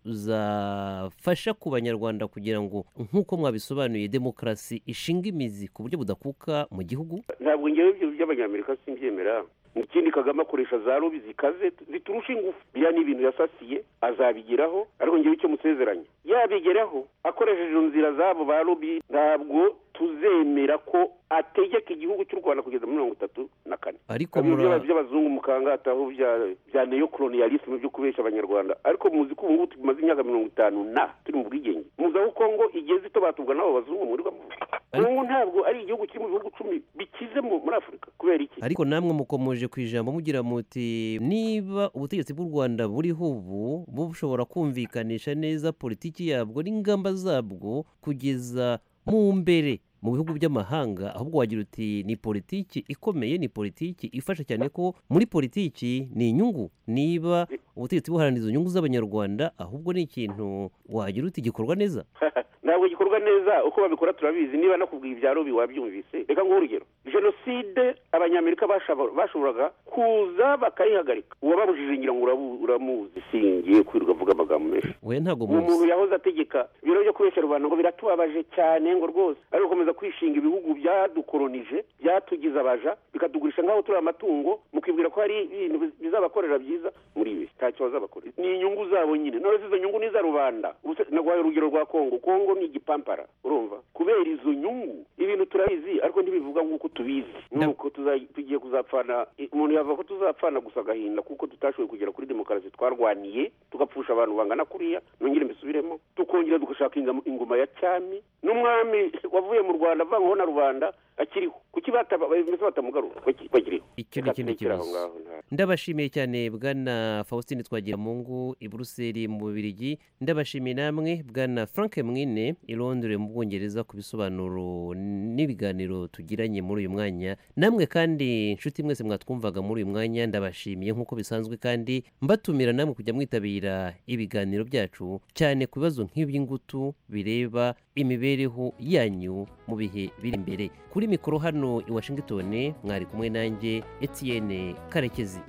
zafasha ku banyarwanda kugira ngo nk'uko mwabisobanuye demokarasi ishinga imizi ku buryo budakuka mu gihugu ntabwo ngewe ibyo by'abanyamerika simbyemera ikindi kagame akoresha za lobi zikaze ziturusha ingufu biriya ni ibintu yasasiye azabigeraho ariko ngewe icyo musezeranya yabigeraho akoresheje izo nzira zabo ba lobi ntabwo tuzemera ko ategeka igihugu cy'u rwanda kugeza muri mirongo itatu na kane ariko Ibyo mura- by'aba- by'abazungu mukangataho bya bya neokoloniyalisme byo kubesha abanyarwanda ariko muzi ko ubu ngubu tumaze imyaka mirongo itanu na turi mu bwigenge muzi aho kongo igeze itobatumbwa n'abo bazungu mwirirwamo kongo ntabwo ari igihugu kiri mu bihugu icumi bikize mu- muri afurika kubera iki ariko namwe mukomeje ku ijambo mugira muti niba ubutegetsi bw'u rwanda buriho ubu bushobora kumvikanisha neza politiki yabwo n'ingamba zabwo kugeza mu mbere mu bihugu by'amahanga ahubwo wagira uti ni politiki ikomeye ni politiki ifasha cyane ko muri politiki ni inyungu niba ubutegetsi buharanira izo nyungu z'abanyarwanda ahubwo ni ikintu wagira uti gikorwa neza ntabwo gikorwa neza uko babikora turabizi niba no kubwira ibya lobi wabyumvise reka nguhe urugero jenoside abanyamerika bashabo- bashoboraga kuza bakayihagarika uwababujije ngira ngo urabu- uramuzi singiye kwirirwa avuga amagambo menshi we ntabwo uwo muzi muntu yahoze ategeka ibiro byo kubeshya rubanda ngo biratubabaje cyane ngo rwose ari gukomeza kwishinga ibihugu byadukolonije byatugize abaja bikatugurisha nk'aho turi amatungo mukibwira ko hari ibintu biz- bizabakorera byiza muri ibi ntacyo bazabakorera ni inyungu zabo nyine none se izo nyungu ni iza rubanda Ubuse naguhaye urugero rwa kongo kongo ni igipampara urumva kubera izo nyungu ibintu turabizi ariko ntibivuga nk'uko tubizi nk'uko tuza- tugiye kuzapfana i- umuntu yava ko tuzapfana gusa agahinda kuko tutashoboye kugera kuri demokarasi twarwaniye tugapfusha abantu bangana kuriya nongere mbisubiremo tukongera tugashaka ingamo- ingoma ya cyami n'umwami wavuye mu rwanda avangaho na rubanda akiriho kuki bataba- bameze batamugarura Baki- bakiriho icyo ni ikindi Reka turekere aho kibazo ngaho, nta- ndabashimiye cyane bwana faustin twagiramungu i buruseli mu bubirigi ndabashimiye namwe bwana frank mwine i londres mu bwongereza ku bisobanuro n'ibiganiro tugiranye muri uyu mwanya namwe kandi nshuti mwese mwatwumvaga muri uyu mwanya ndabashimiye nk'uko bisanzwe kandi mbatumira namwe kujya mwitabira ibiganiro byacu cyane ku bibazo nk'iby'ingutu bireba imibereho yanyu mu bihe biri imbere kuri mikoro hano i washington mwari kumwe nanjye etienne karekezi